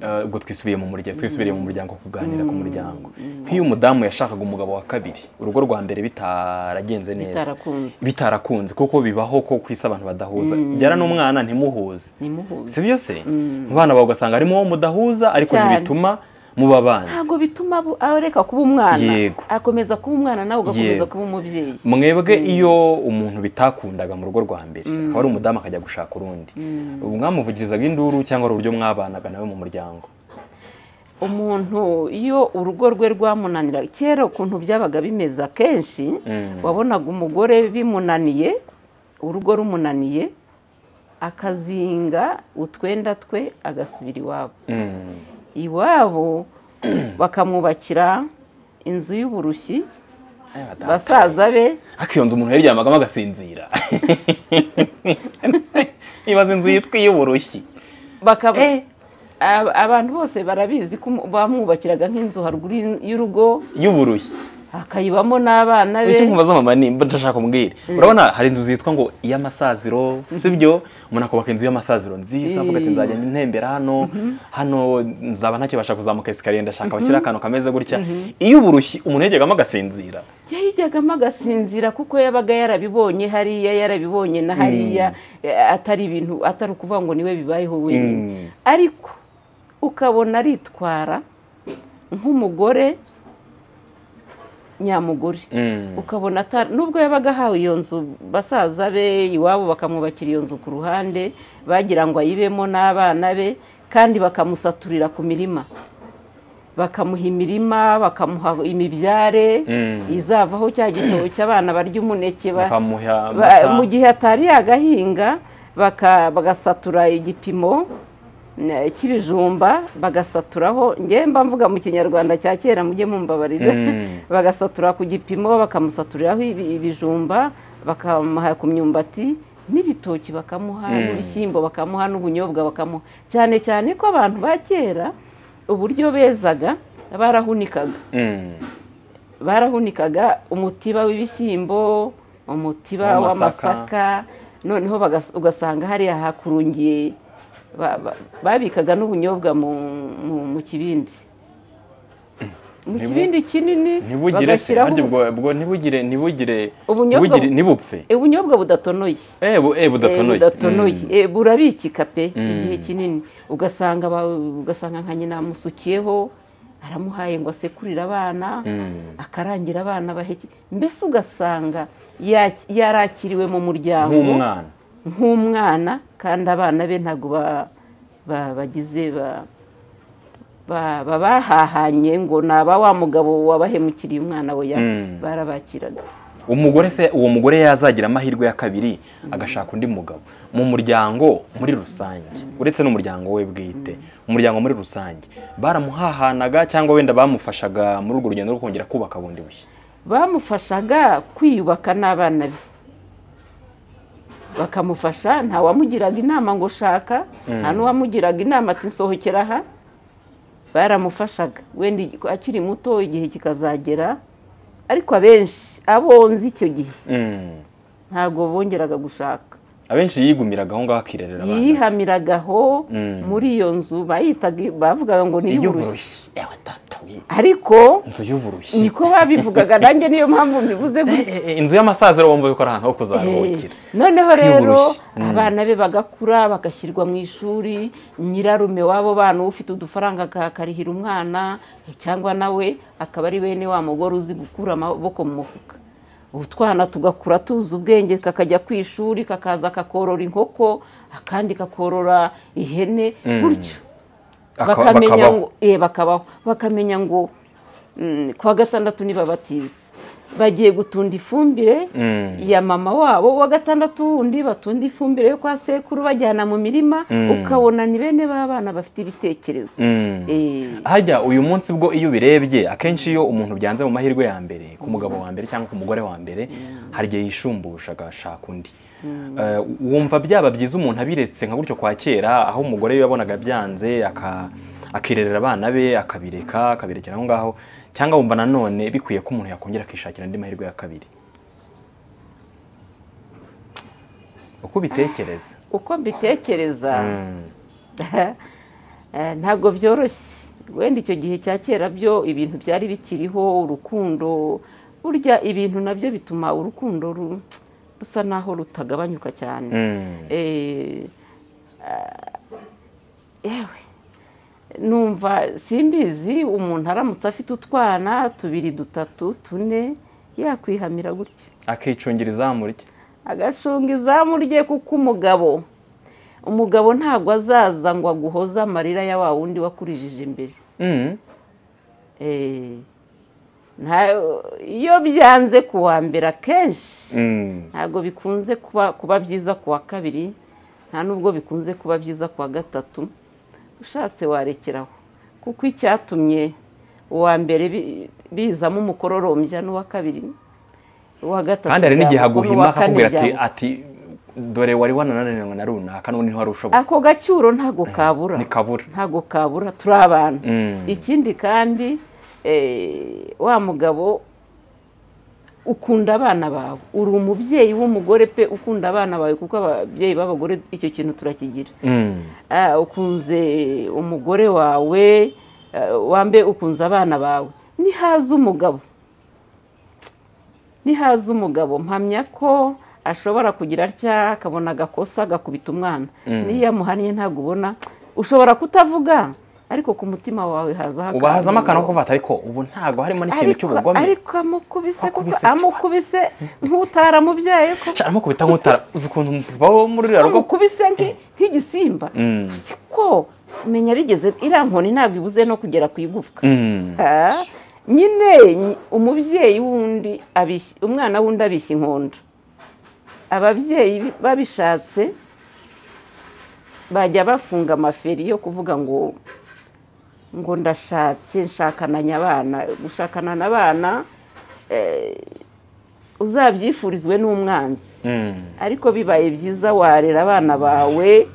[SPEAKER 2] eh, ubwo twisubiye mu muryango twisubiriye mu muryango kuganira ku muryango nk'iyo umudamu yashakaga umugabo wa kabiri urugo rwa mbere bitaragenze neza
[SPEAKER 1] bitarakunze
[SPEAKER 2] bitarakunze kuko bibaho ko ku isi abantu badahuza byara n'umwana ntimuhuze si
[SPEAKER 1] ntimuhuze
[SPEAKER 2] byo se
[SPEAKER 1] Mm.
[SPEAKER 2] mu bana bawe ugasanga harimo uwo mudahuza ariko
[SPEAKER 1] Cyane.
[SPEAKER 2] ntibituma muba abanzi
[SPEAKER 1] ntabwo bituma abo- areka kuba umwana
[SPEAKER 2] Yego.
[SPEAKER 1] akomeza kuba umwana nawe ugakomeza
[SPEAKER 2] Yego.
[SPEAKER 1] kuba umubyeyi
[SPEAKER 2] mwebwe iyo umuntu bitakundaga mu rugo rwa mbere akaba ari umudamu akajya gushaka urundi ubu mwamuvugirizaga induru cyangwa ari uburyo mwabanaga nawe mu muryango
[SPEAKER 1] umuntu iyo urugo rwe rwamunanira kera ukuntu byabaga bimeze akenshi
[SPEAKER 2] Mm.
[SPEAKER 1] wabonaga umugore bimunaniye urugo rumunaniye akazinga utwenda twe agasubira iwabo
[SPEAKER 2] Mm.
[SPEAKER 1] iwabo bakamwubakira inzu y'uburushyi
[SPEAKER 2] Aya bataka.
[SPEAKER 1] basaza be
[SPEAKER 2] ariko iyo nzu umuntu yaryamagamo agasinzira ibaze inzu yitwa iy'uburushyi
[SPEAKER 1] bakaba
[SPEAKER 2] Eh.
[SPEAKER 1] Ab- abantu bose barabizi ko umu- bamwubakiraga nk'inzu haruguru y'in- y'urugo
[SPEAKER 2] y'uburushyi
[SPEAKER 1] akayibamo n'abana be
[SPEAKER 2] icyo nkubaza mama ni mba ndashaka kumbwira urabona hari inzu zitwa ngo iy'amasaziro sibyo umuntu akubaka inzu y'amasaziro nziza avuga ati
[SPEAKER 1] Eh.
[SPEAKER 2] nzagenda intembera hano hano nzaba ntakibasha kuzamuka esikariye ndashaka bashyira akantu kameze gutya iy'uburushyi umuntu yajyagamo agasinzira
[SPEAKER 1] yahijyagamo agasinzira kuko yabaga yarabibonye hariya yarabibonye na hariya eh, atari ibintu atari ukuvuga ngo niwe bibayeho
[SPEAKER 2] Mm.
[SPEAKER 1] wenyine ariko ukabona aritwara nk'umugore nyamugore
[SPEAKER 2] Mm.
[SPEAKER 1] ukabona ata- nubwo yabaga ahawe iyo nzu basaza be iwabo bakamwubakira iyo nzu ku ruhande bagira ngo ayibemo n'abana be kandi bakamusaturira ku mirima bakamuha imirima bakamuha imibyare
[SPEAKER 2] Mm.
[SPEAKER 1] izavaho cya gitoki abana barya umuneke ba-
[SPEAKER 2] bakamuha
[SPEAKER 1] ba-
[SPEAKER 2] amata.
[SPEAKER 1] mu gihe atari yagahinga baka- bagasatura igipimo eh, cy'ibijumba bagasaturaho njye mba mvuga mu kinyarwanda cya kera mujye mumbabarira
[SPEAKER 2] Mm.
[SPEAKER 1] bagasatura ku gipimo bakamusaturiraho ibi- ibijumba bakamuha ku myumbati n'ibitoki bakamuha
[SPEAKER 2] Mm.
[SPEAKER 1] n'ibishyimbo bakamuha n'ubunyobwa bakamuha cyane cyane ko abantu ba kera uburyo bezaga barahunikaga
[SPEAKER 2] Mm.
[SPEAKER 1] barahunikaga umutiba w'ibishyimbo umutiba
[SPEAKER 2] W'amasaka.
[SPEAKER 1] w'amasaka noneho bagas- ugasanga hariya hakurungiye ba- ba- babikaga n'ubunyobwa mu- mu mu kibindi mu
[SPEAKER 2] Ntibu-
[SPEAKER 1] kibindi kinini
[SPEAKER 2] ntibugire se
[SPEAKER 1] bagashyiraho
[SPEAKER 2] harya ubwo ubwo ntibugire ntibugire
[SPEAKER 1] Ubunyobwa
[SPEAKER 2] ntibugire
[SPEAKER 1] bu-
[SPEAKER 2] ntibupfe
[SPEAKER 1] Eh, ubunyobwa budatonoye
[SPEAKER 2] eh bu- eh, budatonoye
[SPEAKER 1] Eh, budatonoye
[SPEAKER 2] Mm.
[SPEAKER 1] Eh, burabikika pe
[SPEAKER 2] Mm.
[SPEAKER 1] igihe kinini ugasanga ba- ugasanga nka nyina amusukiyeho aramuhaye ngo asekurire abana
[SPEAKER 2] Mm.
[SPEAKER 1] akarangira abana baheke mbese ugasanga ya- yarakiriwe mu muryango
[SPEAKER 2] nk'umwana
[SPEAKER 1] nk'umwana kandi abana be ntabwo ba- ba- bagize ba- ba- ba- bahahanye ngo naba wa mugabo wabahemukiriye umwana we ya
[SPEAKER 2] Mm.
[SPEAKER 1] barabakiraga
[SPEAKER 2] umugore se uwo mugore yazagira amahirwe ya kabiri agashaka undi mugabo mu muryango muri rusange uretse n'umuryango we bwite umuryango muri rusange baramuhahanaga cyangwa wenda bamufashaga muri urwo rugendo rwo kongera kubaka bundi bushya
[SPEAKER 1] bamufashaga kwiyubaka n'abana be bakamufasha nta wamugiraga inama ngo shaka nta n'uwamugiraga inama ati nsohokera aha baramufashaga wenda igi- akiri muto igihe kikazagera ariko abenshi abonze icyo gihe
[SPEAKER 2] Mm.
[SPEAKER 1] ntabwo bongeraga gushaka
[SPEAKER 2] abenshi yigumiragaho ngaho akirerera abana
[SPEAKER 1] yihamiragaho
[SPEAKER 2] Mm.
[SPEAKER 1] muri iyo nzu bayitaga bavugaga ngo ni iy'uburushyi
[SPEAKER 2] iy'uburushyi ewe tatawe
[SPEAKER 1] ariko
[SPEAKER 2] inzu y'uburushyi
[SPEAKER 1] niko babivugaga nanjye niyo mpamvu mbivuze gutya
[SPEAKER 2] Eh, eh, inzu y'amasaziro wumva yuko ari ahantu ho
[SPEAKER 1] Eh,
[SPEAKER 2] kuzaruhukira
[SPEAKER 1] noneho rero
[SPEAKER 2] Kwiburushya. Mm.
[SPEAKER 1] abana be bagakura bagashyirwa mu ishuri nyirarume w'abo bana ufite udufaranga akarihira umwana cyangwa nawe akaba ari bene wa mugore uzi gukura amaboko mu mufuka utwana tugakura tuzi ubwenge kakajya ku ishuri kakaza kakorora inkoko akandi kakorora ihene
[SPEAKER 2] Mm.
[SPEAKER 1] gutyo
[SPEAKER 2] Aka-
[SPEAKER 1] bakamenya
[SPEAKER 2] bakabaho.
[SPEAKER 1] ngo eh, bakabaho bakamenya ngo mm, ku wa gatandatu nibabatiza bagiye gutunda ifumbire
[SPEAKER 2] Mm.
[SPEAKER 1] ya mama wabo wa gatandatu wundi batunda ifumbire yo kwa sekuru bajyana mu mirima
[SPEAKER 2] Mm.
[SPEAKER 1] ukabona ni bene b'abana bafite ibitekerezo
[SPEAKER 2] Mm.
[SPEAKER 1] Eh,
[SPEAKER 2] hajya uyu munsi bwo iyo ubirebye akenshi iyo umuntu byanze mu mahirwe ya mbere ku mugabo wa mbere cyangwa ku mugore wa mbere hari igihe yishumbusha agashaka undi Eh, wumva byaba byiza umuntu abiretse nka gutyo kwa kera aho umugore yabonaga byanze aka- akirerera abana be akabireka akabirekera aho ngaho cyangwa wumva nanone bikwiye ko umuntu yakongera akishakira andi mahirwe ya kabiri uko ubitekereza
[SPEAKER 1] uko mbitekereza
[SPEAKER 2] Mm.
[SPEAKER 1] Eh, ntabwo byoroshye wenda icyo gihe cya kera byo ibintu byari bikiriho urukundo burya ibintu nabyo bituma urukundo ru- rusa naho rutagabanyuka cyane
[SPEAKER 2] Mm.
[SPEAKER 1] Eh, ah, yewe numva simbizi umuntu aramutse afite utwana tubiri dutatu tune yakwihamira gutya
[SPEAKER 2] akicungira izamu rye
[SPEAKER 1] agacunga izamu rye kuko umugabo umugabo ntabwo azaza ngo aguhoze amarira ya wa wundi wakurijije imbere
[SPEAKER 2] Mm.
[SPEAKER 1] Eh, nta- iyo byanze ku wa mbere akenshi
[SPEAKER 2] Mm.
[SPEAKER 1] ntabwo bikunze kuba kuba byiza ku wa kabiri nta n'ubwo bikunze kuba byiza ku wa gatatu ushatse warekeraho kuko icyatumye uwa mbere bi- bizamo umukororombya n'uwa kabiri uwa gatatu
[SPEAKER 2] kandi hari n'igihe
[SPEAKER 1] byavugwa
[SPEAKER 2] aguhima
[SPEAKER 1] n'uwa kane
[SPEAKER 2] akakubwira ati
[SPEAKER 1] byavugwa.
[SPEAKER 2] ati dore wari wanananiranywe na runaka n'ubundi ntiwari ushobotse
[SPEAKER 1] ako gacyuro ntabwo kabura
[SPEAKER 2] ntikabura
[SPEAKER 1] ntabwo kabura turi abantu
[SPEAKER 2] Mm.
[SPEAKER 1] ikindi kandi eh, wa mugabo ukunda abana bawe uri umubyeyi w'umugore pe ukunda abana bawe kuko ababyeyi b'abagore icyo kintu turakigira
[SPEAKER 2] Mm.
[SPEAKER 1] Ah, ukunze umugore wawe ah, wambe ukunze abana bawe nihaze umugabo nihaze umugabo mpamya ko ashobora kugira atya akabona agakosa agakubita umwana niyo yamuhannye ntabwo ubona ushobora kutavuga ariko ku mutima wawe hazaho
[SPEAKER 2] ubahazamo akantu ko
[SPEAKER 1] akantu.
[SPEAKER 2] kuvuga ariko ubu ntabwo harimo n'ikintu
[SPEAKER 1] Ariko-
[SPEAKER 2] cy'ubugome
[SPEAKER 1] ariko amukubise kuko
[SPEAKER 2] Wakubise iki?
[SPEAKER 1] amukubise nk'utaramubyaye ko
[SPEAKER 2] Sha, arimo kubita nk'utara uzi ukuntu umupapa wo muri ruriya rugo
[SPEAKER 1] amukubise nki- nk'igisimba
[SPEAKER 2] Mm.
[SPEAKER 1] si ko menya rigeze iriya nkoni ntabwo ibuze no kugera ku igufwa
[SPEAKER 2] Mm.
[SPEAKER 1] Ah, nyine ny- umubyeyi wundi abishya- umwana wundi abishya inkonda ababyeyi bi- babishatse bajya bafunga amaferi yo kuvuga ngo ngo ndashatse nshakana abana gushakana n'abana eh, uzabyifurizwe n'umwanzi
[SPEAKER 2] Mm.
[SPEAKER 1] ariko bibaye byiza warera abana bawe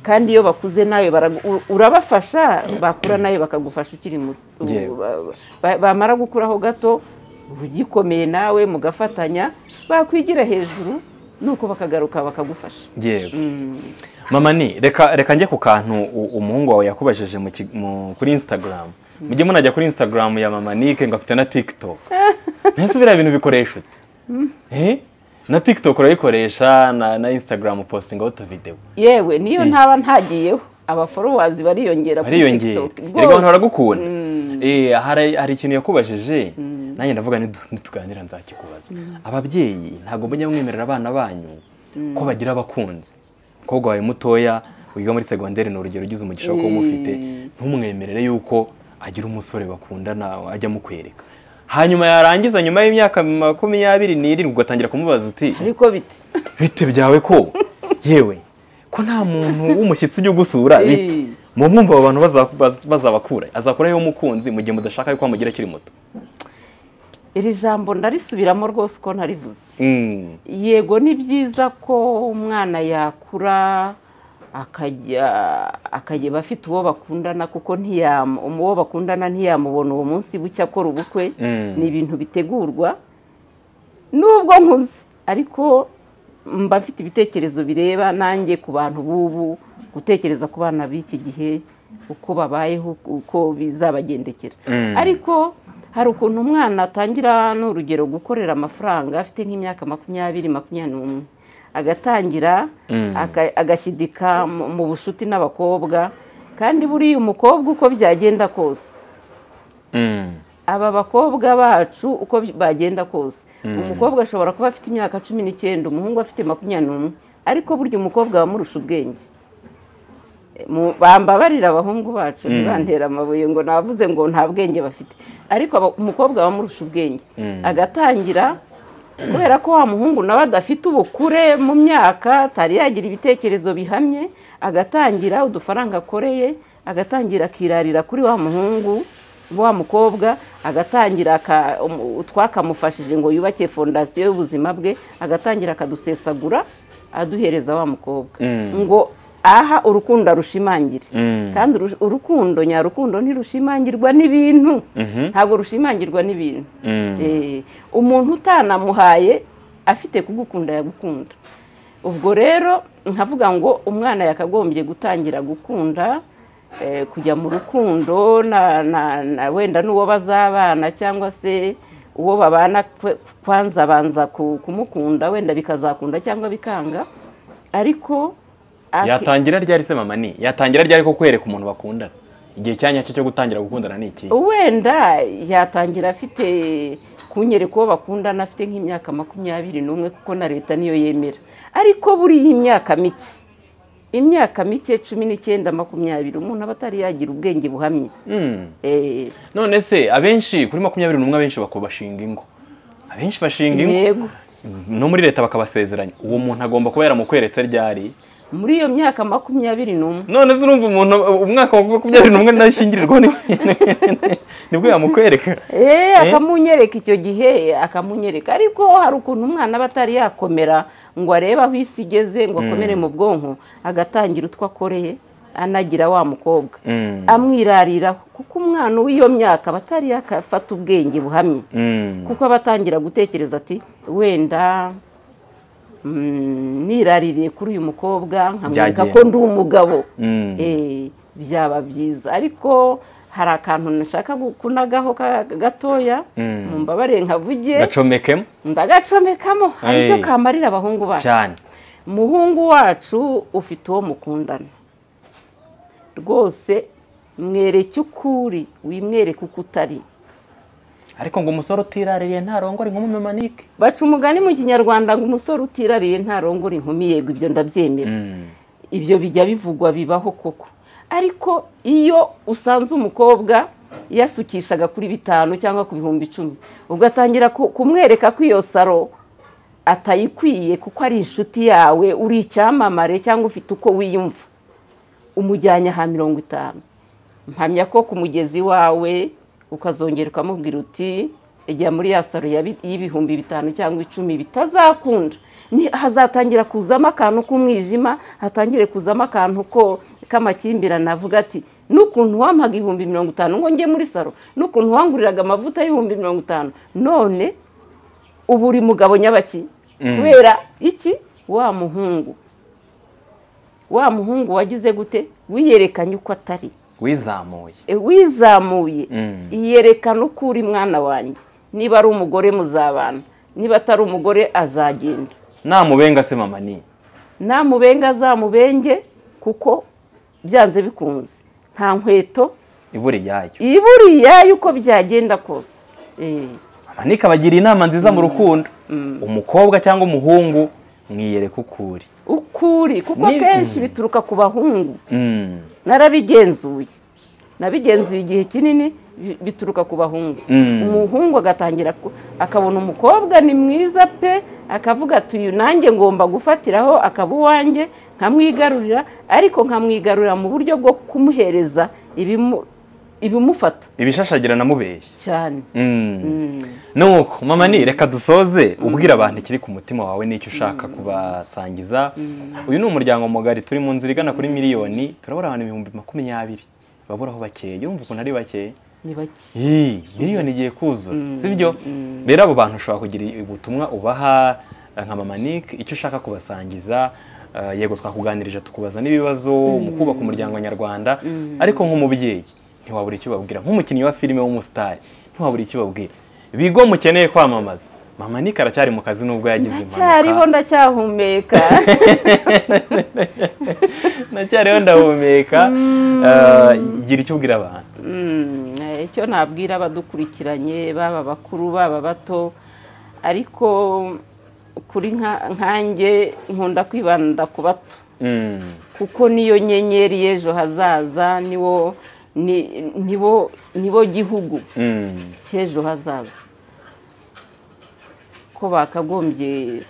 [SPEAKER 1] kandi iyo bakuze nawe baragu- u- urabafasha bakura nawe bakagufasha ukiri muto
[SPEAKER 2] Yewe.
[SPEAKER 1] Ba- ba- bamara gukuraho gato ugikomeye nawe mugafatanya bakwigira hejuru nuko bakagaruka bakagufasha
[SPEAKER 2] yego mama ni reka reka njye ku kantu u- umuhungu wawe yakubajije mu ki- mu- kuri instagram mujye munajya kuri instagram ya mama nike ngo afite na tiktok mbese biriya bintu bikoresha ute Eh? na tiktok urayikoresha na, na instagram upostingaho utuvidewo
[SPEAKER 1] yewe niyo
[SPEAKER 2] Eh.
[SPEAKER 1] ntaba ntagiyeho abaforowazi bariyongera kuri
[SPEAKER 2] bariyongera
[SPEAKER 1] TikTok
[SPEAKER 2] erega abantu
[SPEAKER 1] rwose.
[SPEAKER 2] baragukunda
[SPEAKER 1] Mm.
[SPEAKER 2] Eh, hari hari ikintu yakubajije nanjye ndavuga nitu- nituganira nzakikubaza ababyeyi ntabwo mujya mwemerera abana banyu ko bagira abakunzi umukobwa wawe mutoya wiga muri segonderi ni urugero ugize umugisha wo kuba umufite
[SPEAKER 1] Mm.
[SPEAKER 2] ntumwemerere yuko agira umusore bakundana ajya amukwereka hanyuma yarangiza nyuma y'imyaka makumyabiri n'irindwi ugatangira kumubaza uti
[SPEAKER 1] ariko bite
[SPEAKER 2] bite byawe ko yewe ko nta muntu w'umushyitsi ujya ugusura bite
[SPEAKER 1] Eh.
[SPEAKER 2] mu mwumva abo bantu baza- baz- bazabakura azakuraho umukunzi mu gihe mudashaka yuko amugira akiri muto
[SPEAKER 1] iri jambo ndarisubiramo rwose uko narivuze
[SPEAKER 2] Mm.
[SPEAKER 1] yego ni byiza ko umwana yakura akajya akageba afite uwo bakundana kuko ntiyama uwo bakundana ntiyamubona uwo munsi bucya akora ubukwe
[SPEAKER 2] Mm.
[SPEAKER 1] ni ibintu bitegurwa nubwo nkuze ariko mba mfite ibitekerezo bireba nanjye ku bantu b'ubu gutekereza ku bana b'iki gihe uko babayeho uko bizabagendekera
[SPEAKER 2] Mm.
[SPEAKER 1] ariko hari ukuntu umwana atangira ni urugero gukorera amafaranga afite nk'imyaka makumyabiri makumyabiri n'umwe agatangira
[SPEAKER 2] Mm.
[SPEAKER 1] aka- agashidika mu mu bushuti n'abakobwa kandi buriya umukobwa uko byagenda kose
[SPEAKER 2] Mm.
[SPEAKER 1] aba bakobwa bacu uko bagenda kose umukobwa ashobora kuba afite imyaka cumi n'icyenda umuhungu afite makumyabiri n'umwe ariko burya umukobwa aba amurusha ubwenge mu- bambabarira abahungu bacu ntibantera amabuye ngo navuze ngo nta bwenge bafite ariko aba- umukobwa bamurusha ubwenge agatangira kubera ko wa muhungu nawe adafite ubukure mu myaka atari yagira ibitekerezo bihamye agatangira udufaranga akoreye agatangira akirarira kuri wa muhungu wa mukobwa agatangira aka- umu- utwakamufashije ngo yubake fondasiyo y'ubuzima bwe agatangira akadusesagura aduhereza wa mukobwa
[SPEAKER 2] Mm.
[SPEAKER 1] ngo aha urukundo arushimangire
[SPEAKER 2] Mm.
[SPEAKER 1] kandi urush- urukundo nyarukundo ntirushimangirwa n'ibintu
[SPEAKER 2] Mhm.
[SPEAKER 1] ntabwo rushimangirwa n'ibintu
[SPEAKER 2] Mm.
[SPEAKER 1] Eh, umuntu utanamuhaye afite kugukunda yagukunda ubwo rero nkavuga ngo umwana yakagombye gutangira gukunda eh, kujya mu rukundo na, na, na wenda n'uwo bazabana cyangwa se uwo babana kwe- kwanza banza ku- kumukunda wenda bikazakunda cyangwa bikanga ariko aki-
[SPEAKER 2] yatangira ryari se mama ni yatangira ryari ko kwereka umuntu bakundana igihe cyanya cyo cyo gutangira gukundana ni iki
[SPEAKER 1] wenda yatangira afite kunyereka uwo bakundana afite nk'imyaka makumyabiri n'umwe kuko na leta niyo yemera ariko buriya imyaka mike imyaka mike cumi n'icyenda makumyabiri umuntu aba atari yagira ubwenge buhamye
[SPEAKER 2] Mm.
[SPEAKER 1] Eh,
[SPEAKER 2] none se abenshi kuri makumyabiri n'umwe abenshi bako- bashinga ingo abenshi bashinga ingo
[SPEAKER 1] yego
[SPEAKER 2] no muri leta bakabasezeranya uwo muntu agomba kuba yaramukweretse ryari
[SPEAKER 1] muri iyo myaka makumyabiri n'umwe
[SPEAKER 2] none se urumva umuntu umwaka wa makumyabiri n'umwe nashyingirirwa ni- nibwo yamukwereka
[SPEAKER 1] Eh, akamunyereka icyo gihe akamunyereka ariko hari ukuntu umwana aba atari yakomera ngo arebe aho isi igeze ngo akomere mu bwonko agatangira utwo akoreye anagira wa mukobwa
[SPEAKER 2] Mm.
[SPEAKER 1] amwirariraho kuko umwana w'iyo myaka aba atari yakafata ubwenge buhamye
[SPEAKER 2] Mm.
[SPEAKER 1] kuko aba atangira gutekereza ati wenda mm, niraririye kuri uyu mukobwa nkamwereka
[SPEAKER 2] Byagenda.
[SPEAKER 1] ko ndi umugabo
[SPEAKER 2] Mm.
[SPEAKER 1] Eh, byaba byiza ariko hari akantu nashaka kunagaho ka- gatoya
[SPEAKER 2] Mm.
[SPEAKER 1] mumbabarire nkavuge
[SPEAKER 2] gacomekemo
[SPEAKER 1] ndagacomekamo hari icyo
[SPEAKER 2] Hey.
[SPEAKER 1] kamarira abahungu bacu
[SPEAKER 2] cyane
[SPEAKER 1] muhungu wacu ufite uwo mukundana rwose mwereke ukuri wimwereke uko utari
[SPEAKER 2] ariko ngo umusore utiraririye ntarongore nk'umumemanike
[SPEAKER 1] baca umugani mu kinyarwanda ngo umusore utirariye ntarongora inkumi yego ibyo ndabyemera ibyo bijya bivugwa bibaho koko ariko iyo usanze umukobwa yasukishaga kuri bitanu cyangwa ku bihumbi icumi ugatangira ku- kumwereka ko iyo saro atayikwiye kuko ari inshuti yawe uri icyamamare cyangwa ufite uko wiyumva umujyanye aha mirongo itanu mpamya ko ku mugezi wawe ukazongera ukamubwira uti ijya muri ya saro ya bi- y'ibihumbi bitanu cyangwa icumi bitazakunda Ni- hazatangira kuzamo akantu k'umwijima hatangire kuzamo akantu ko k'amakimbirane avuga ati n'ukuntu wampaga ibihumbi mirongo itanu ngo njye muri saro n'ukuntu wanguriraga amavuta y'ibihumbi mirongo itanu none ubu uri mugabo nyabaki kubera iki wa muhungu wa muhungu wagize gute wiyerekanye uko atari
[SPEAKER 2] wizamuye
[SPEAKER 1] E, wizamuye
[SPEAKER 2] Mm.
[SPEAKER 1] iyerekana uko uri mwana wanjye niba ari umugore muzabana niba atari umugore azagenda
[SPEAKER 2] namubenga se mama ni
[SPEAKER 1] namubenge azamubenge kuko byanze bikunze nta nkweto
[SPEAKER 2] ibura iyayo
[SPEAKER 1] ibura iyayo uko byagenda kose Eh,
[SPEAKER 2] mama ni kabagira inama nziza mu rukundo umukobwa cyangwa umuhungu mwiyereka uko uri
[SPEAKER 1] uko uri kuko
[SPEAKER 2] Ni-
[SPEAKER 1] akenshi
[SPEAKER 2] Mm.
[SPEAKER 1] bituruka ku bahungu
[SPEAKER 2] Mm.
[SPEAKER 1] narabigenzuye nabigenzuye igihe kinini bi- bituruka ku bahungu
[SPEAKER 2] Mm.
[SPEAKER 1] umuhungu agatangira ku- akabona umukobwa ni mwiza pe akavuga ati uyu nanjye ngomba gufatiraho akaba uwanjye nkamwigarurira ariko nkamwigarurira mu buryo bwo kumuhereza ibimu- ibimufata
[SPEAKER 2] ibishashagirana namubeshya
[SPEAKER 1] cyane
[SPEAKER 2] nuko mama ni reka dusoze ubwira abantu ikiri ku mutima wawe n'icyo ushaka kubasangiza uyu ni umuryango mugari turi mu nzira igana kuri miliyoni turabura abantu ibihumbi makumyabiri baburaho bakeye urumva ukuntu ari bakeya
[SPEAKER 1] ni bake
[SPEAKER 2] Ii, miliyoni igiye kuzura sibyo rero abo bantu ushobora kugira ubutumwa ubaha eh, nka mama Nick icyo ushaka kubasangiza eh, yego twakuganirije tukubaza n'ibibazo mu kubaka umuryango nyarwanda ariko nk'umubyeyi ntiwabura icyo ubabwira nk'umukinnyi wa filime w'umusitari ntiwabura icyo ubabwira bigo mukeneye kwamamaza mama Nick aracyari mu kazi nubwo yagize
[SPEAKER 1] ndacyariho
[SPEAKER 2] impanuka
[SPEAKER 1] ndacyahumeka
[SPEAKER 2] ndacyariho ndahumeka Eh, gira icyo ubwira abantu
[SPEAKER 1] Mm, eh, icyo nabwira abadukurikiranye baba abakuru baba abato ariko kuri nka- nkanjye nkunda kwibanda ku bato
[SPEAKER 2] Mm.
[SPEAKER 1] kuko niyo nyenyeri y'ejo hazaza niwo ni- nibo nibo gihugu
[SPEAKER 2] Mm.
[SPEAKER 1] cy'ejo hazaza ko bakagombye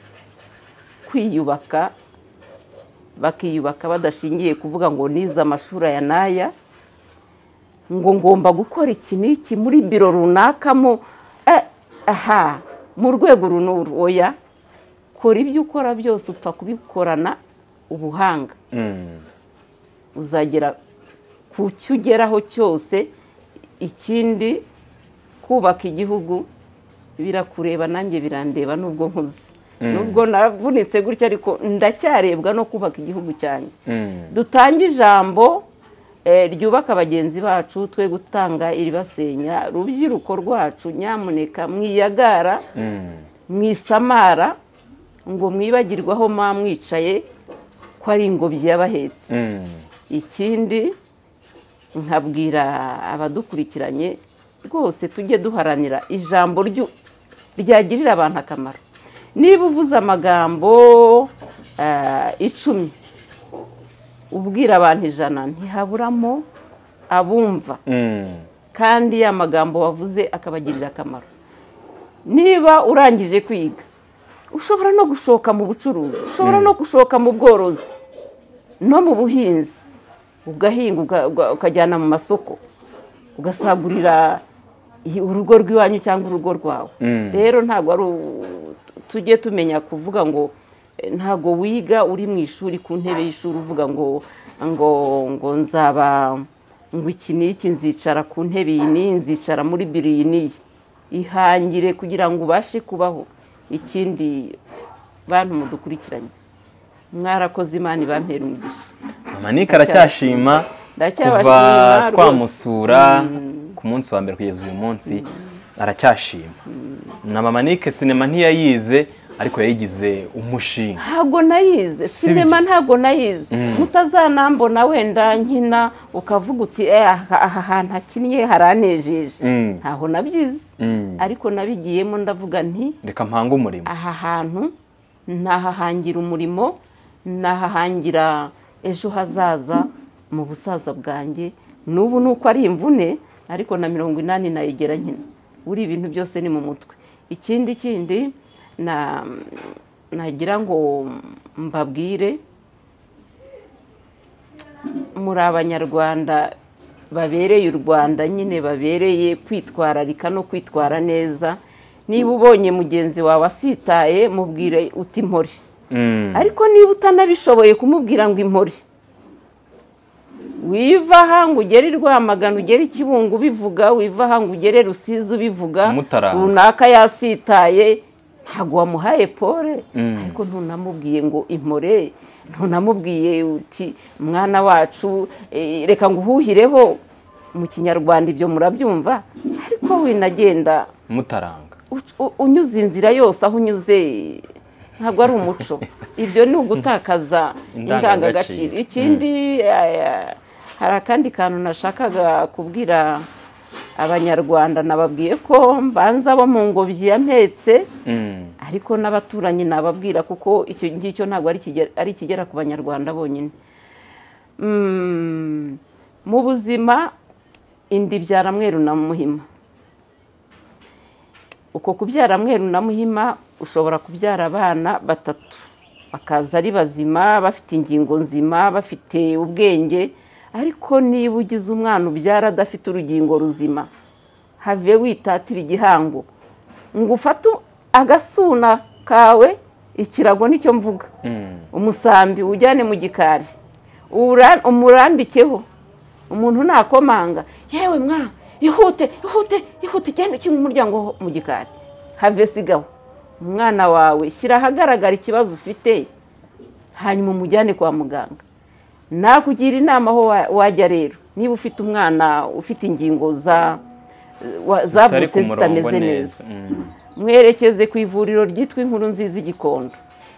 [SPEAKER 1] kwiyubaka bakiyubaka badashingiye kuvuga ngo nize amashuri aya n'aya ngo ngomba gukora iki n'iki muri biro runakamo eh, aha mu rwego uru n'uru oya kora ibyo ukora byose upfa kubikorana ubuhanga
[SPEAKER 2] Mm.
[SPEAKER 1] uzagera ku cyo ugeraho cyose ikindi kubaka igihugu birakureba nanjye birandeba nubwo nkuze nubwo navunitse gutya ariko ndacyarebwa no kubaka igihugu cyanjye
[SPEAKER 2] Mm.
[SPEAKER 1] dutange ijambo eh, ryubaka bagenzi bacu twe gutanga iribasenya rubyiruko rwacu nyamuneka mwiyagara
[SPEAKER 2] Mm.
[SPEAKER 1] mwisamara ngo mwibagirwaho mwamwicaye ko ari ingobyi y'abahetse
[SPEAKER 2] Mm.
[SPEAKER 1] ikindi nkabwira abadukurikiranye rwose tujye duharanira ijambo ryu- ryagirira abantu akamaro niba uvuze amagambo ah, icumi ubwira abantu ijana ntihaburamo abumva
[SPEAKER 2] Mm.
[SPEAKER 1] kandi ya magambo wavuze akabagirira akamaro niba urangije kwiga ushobora no gushoka mu bucuruzi ushobora no gushoka mu bworozi no mu buhinzi ugahinga uga- uga- ukajyana mu masoko ugasagurira i- urugo rw'iwanyu cyangwa urugo rwawe
[SPEAKER 2] Mm.
[SPEAKER 1] rero ntabwo ari u- tujye tumenya kuvuga ngo eh, ntabwo wiga uri mu ishuri ku ntebe y'ishuri uvuga ngo ngo ngo nzaba ngo iki n'iki nzicara ku ntebe iyi n'iyi nzicara muri biro iyi n'iyi ihangire kugira ngo ubashe kubaho ikindi bantu mudukurikiranye mwarakoze imana ibampera umugisha
[SPEAKER 2] manika aracyashima
[SPEAKER 1] Ndacyabashima
[SPEAKER 2] kuva
[SPEAKER 1] rwose.
[SPEAKER 2] twamusura ku munsi wa mbere kugeza uyu munsi aracyashima na mama Nick sinema ntiyayize ariko yayigize umushinga
[SPEAKER 1] ntabwo nayize sinema ntabwo nayize mutazanambona wenda nkina ukavuga uti "Eh, aha aha hantu hakinnye haranejeje
[SPEAKER 2] Mm.
[SPEAKER 1] ntaho nabyize
[SPEAKER 2] Mm.
[SPEAKER 1] ariko nabigiyemo ndavuga nti
[SPEAKER 2] reka mpange umurimo
[SPEAKER 1] aha hantu nahahangira umurimo nahahangira ejo hazaza mu busaza bwanjye n'ubu ni uko ari imvune ariko na mirongo inani nayigera nkina buri ibintu byose ni mu mutwe ikindi kindi na- nagira ngo mbabwire muri abanyarwanda babereye u rwanda nyine babereye kwitwararika no kwitwara neza niba ubonye mugenzi wawe asitaye mubwire uti mpore
[SPEAKER 2] Mm.
[SPEAKER 1] ariko niba utanabishoboye kumubwira ngo impore wiva aha ngo ugere i rwamagana ugere i kibungo ubivuga wiva aha ngo ugere rusizi ubivuga
[SPEAKER 2] Mutarama.
[SPEAKER 1] runaka yasitaye ntabwo wamuhaye pole
[SPEAKER 2] Mm.
[SPEAKER 1] ariko ntunamubwiye ngo impore ntunamubwiye uti mwana wacu eh, reka ngo uhuhireho mu kinyarwanda ibyo murabyumva ariko winagenda
[SPEAKER 2] mutaranga
[SPEAKER 1] uc- u- unyuze inzira yose aho unyuze ntabwo ari umuco ibyo ni ugutakaza
[SPEAKER 2] Indangagaciro.
[SPEAKER 1] indangagaciro ikindi eh, hari akandi kantu nashakaga kubwira abanyarwanda nababwiye ko mbanza bo mu ngobyi ya mpetse
[SPEAKER 2] Mm.
[SPEAKER 1] ariko n'abaturanyi nababwira kuko icyo ngicyo ntabwo ari ikigera- ari ikigera ku banyarwanda bonyine Mm, mu buzima indibyara mweru na muhima uko kubyara mweru na muhima ushobora kubyara abana batatu bakaza ari bazima bafite ingingo nzima bafite ubwenge ariko niba ugize umwana ubyara adafite urugingo ruzima have witatira igihango ngo ufate agasuna kawe ikirago nicyo mvuga
[SPEAKER 2] Mm.
[SPEAKER 1] umusambi ujyane mu gikari ura- umurambikeho umuntu nakomanga yewe mwa ihute ihute ihute igenda ukinga umuryango ho mu gikari have sigaho umwana wawe shyira ahagaragara ikibazo ufite hanyuma umujyane kwa muganga nakugira inama aho wa- wajya rero niba ufite umwana ufite ingingo za wa-
[SPEAKER 2] Utari
[SPEAKER 1] zavutse
[SPEAKER 2] ku murongo
[SPEAKER 1] zitameze neza
[SPEAKER 2] neza. Mm.
[SPEAKER 1] mwerekeze ku ivuriro ryitwa inkuru nziza i gikondo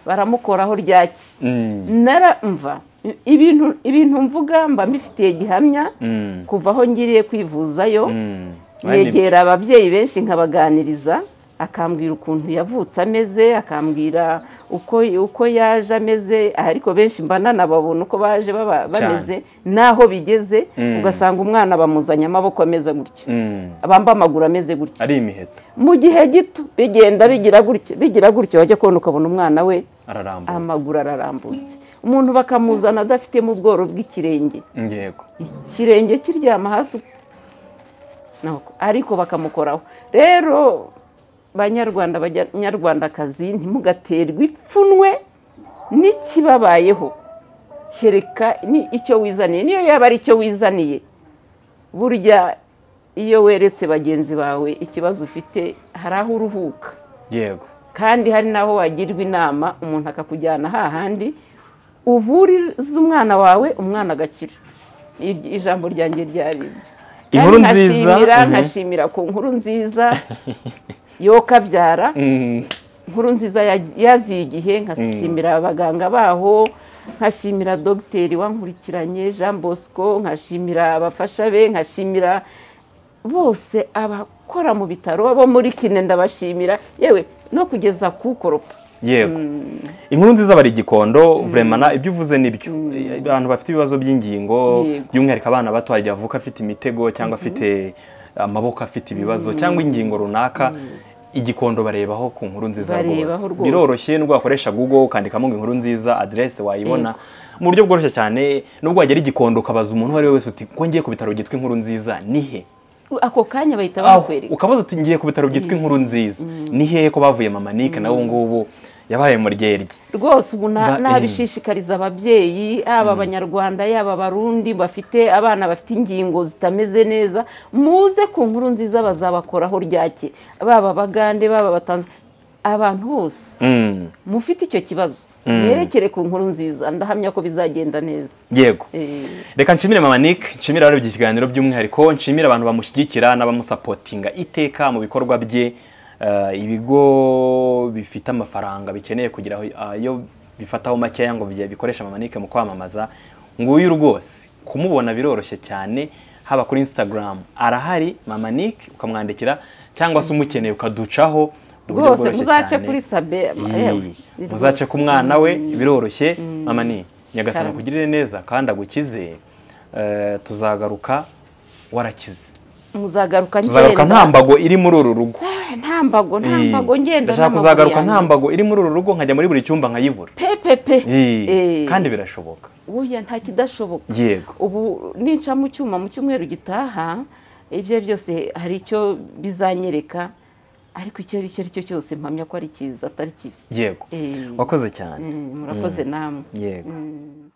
[SPEAKER 1] baramukoraho ryaki
[SPEAKER 2] Mm.
[SPEAKER 1] naramva ibintu ibintu mvuga mba mbifitiye gihamya
[SPEAKER 2] Mm.
[SPEAKER 1] kuva aho ngiriye kwivuzayo
[SPEAKER 2] Mm. Mani-
[SPEAKER 1] negera ababyeyi benshi nkabaganiriza akambwira ukuntu yavutse ameze akambwira uko uko yaje ameze ariko benshi mbana babona uko baje baba- bameze n'aho bigeze
[SPEAKER 2] Mm.
[SPEAKER 1] ugasanga umwana bamuzanye amaboko ameze gutya
[SPEAKER 2] Mm.
[SPEAKER 1] abamba amaguru ameze gutya
[SPEAKER 2] ari imiheto
[SPEAKER 1] mu gihe gito bigenda bigira gutya bigira gutya wajya kubona ukabona umwana we
[SPEAKER 2] ararambuye
[SPEAKER 1] amaguru ararambutse umuntu bakamuzana adafitemo ubworo bw'ikirenge
[SPEAKER 2] yego
[SPEAKER 1] ikirenge kiryama hasi Nako. ariko bakamukoraho rero banyarwanda banyarwandakazi ntimugaterwe ipfunwe n'ikibabayeho kereka ni icyo wizaniye niyo yaba ari icyo wizaniye burya iyo weretse bagenzi bawe ikibazo ufite hari aho uruhuka
[SPEAKER 2] yego
[SPEAKER 1] kandi hari n'aho wagirwa inama umuntu akakujyana hahandi uvuriza umwana wawe umwana agakira Ibyo- ijambo ryanjye ryari ibyo
[SPEAKER 2] Inkuru
[SPEAKER 1] Kandi
[SPEAKER 2] nziza,
[SPEAKER 1] nkashimira
[SPEAKER 2] mhm.
[SPEAKER 1] nkashimira ku nkuru nziza yo kabyara
[SPEAKER 2] Mm.
[SPEAKER 1] inkuru nziza ya- yaziye igihe nkashimira abaganga baho nkashimira dogiteri wankurikiranye jean bosco nkashimira abafasha be nkashimira bose abakora mu bitaro abo muri kine ndabashimira yewe no kugeza kukoropa
[SPEAKER 2] yego inkuru nziza bari igikondo vremana ibyo uvuze nibyo abantu bafite ibibazo by'ingingo
[SPEAKER 1] Yego.
[SPEAKER 2] by'umwihariko abana bato hajya avuka afite imitego cyangwa afite amaboko afite ibibazo cyangwa ingingo runaka igikondo barebaho ku nkuru nziza
[SPEAKER 1] Barebaho
[SPEAKER 2] rwose
[SPEAKER 1] rwose.
[SPEAKER 2] biroroshye nubwo wakoresha google ukandikamo ngo inkuru nziza aderesi wayibona mu buryo bworoshye cyane nubwo wagera igikondo ukabaza umuntu uwo ari we wese uti ko ngiye ku bitaro byitwa inkuru nziza ni he
[SPEAKER 1] ako kanya bahita
[SPEAKER 2] aho
[SPEAKER 1] bakwereka
[SPEAKER 2] ukabaza uti ngiye ku bitaro byitwa inkuru nziza ni hehe ko bavuye mama nike nawe ubu ngubu yabaye mu ryeryi
[SPEAKER 1] rwose ubu na-
[SPEAKER 2] Ba- eh.
[SPEAKER 1] nabishishikariza ababyeyi yaba abanyarwanda yaba abarundi bafite abana bafite ingingo zitameze neza muze ku nkuru nziza bazabakoraho ryake baba abagande baba abatanze abantu bose
[SPEAKER 2] Mm.
[SPEAKER 1] mufite icyo kibazo mwerekere ku nkuru nziza ndahamya ko bizagenda neza
[SPEAKER 2] yego
[SPEAKER 1] Eh,
[SPEAKER 2] reka nshimire mama nick nshimire abarebye ikiganiro by'umwihariko nshimire abantu bamushyigikira n'abamusapotinga iteka mu bikorwa bye Eh, ibigo bifite amafaranga bikeneye kugira aho- ayo bifataho makeya ngo bye- bikoreshe mama nick mu kwamamaza nguyu rwose kumubona biroroshye cyane haba kuri instagram arahari mama nick ukamwandikira cyangwa se umukeneye ukaducaho uburyo
[SPEAKER 1] rwose
[SPEAKER 2] bworoshye
[SPEAKER 1] muzace
[SPEAKER 2] cyane.
[SPEAKER 1] kuri sabe yewe,
[SPEAKER 2] Iyi, muzace ku mwana we biroroshye mama ni nyagasana
[SPEAKER 1] Karame.
[SPEAKER 2] kugirire neza kandi agukize eh, tuzagaruka warakize
[SPEAKER 1] muzagaruka
[SPEAKER 2] tuzagaruka
[SPEAKER 1] ngenda
[SPEAKER 2] nta mbago iri muri uru rugo
[SPEAKER 1] Eh, nta mbago nta
[SPEAKER 2] Iyi,
[SPEAKER 1] mbago ngenda
[SPEAKER 2] ndashaka
[SPEAKER 1] n'amaguru
[SPEAKER 2] kuzagaruka
[SPEAKER 1] yanjye.
[SPEAKER 2] nta mbago iri muri uru rugo nkajya muri buri cyumba nkayibura
[SPEAKER 1] pepepe
[SPEAKER 2] Iyi,
[SPEAKER 1] Eh,
[SPEAKER 2] kandi birashoboka
[SPEAKER 1] burya nta kidashoboka
[SPEAKER 2] yego
[SPEAKER 1] ubu nica mu cyuma mu cyumweru gitaha ibyo byose hari icyo bizanyereka ariko icyo ari cyo ari cyo cyose mpamya ko ari cyiza atari kibi
[SPEAKER 2] yego
[SPEAKER 1] Eh,
[SPEAKER 2] wakoze cyane
[SPEAKER 1] eh, murakoze namwe
[SPEAKER 2] yego
[SPEAKER 1] Mm.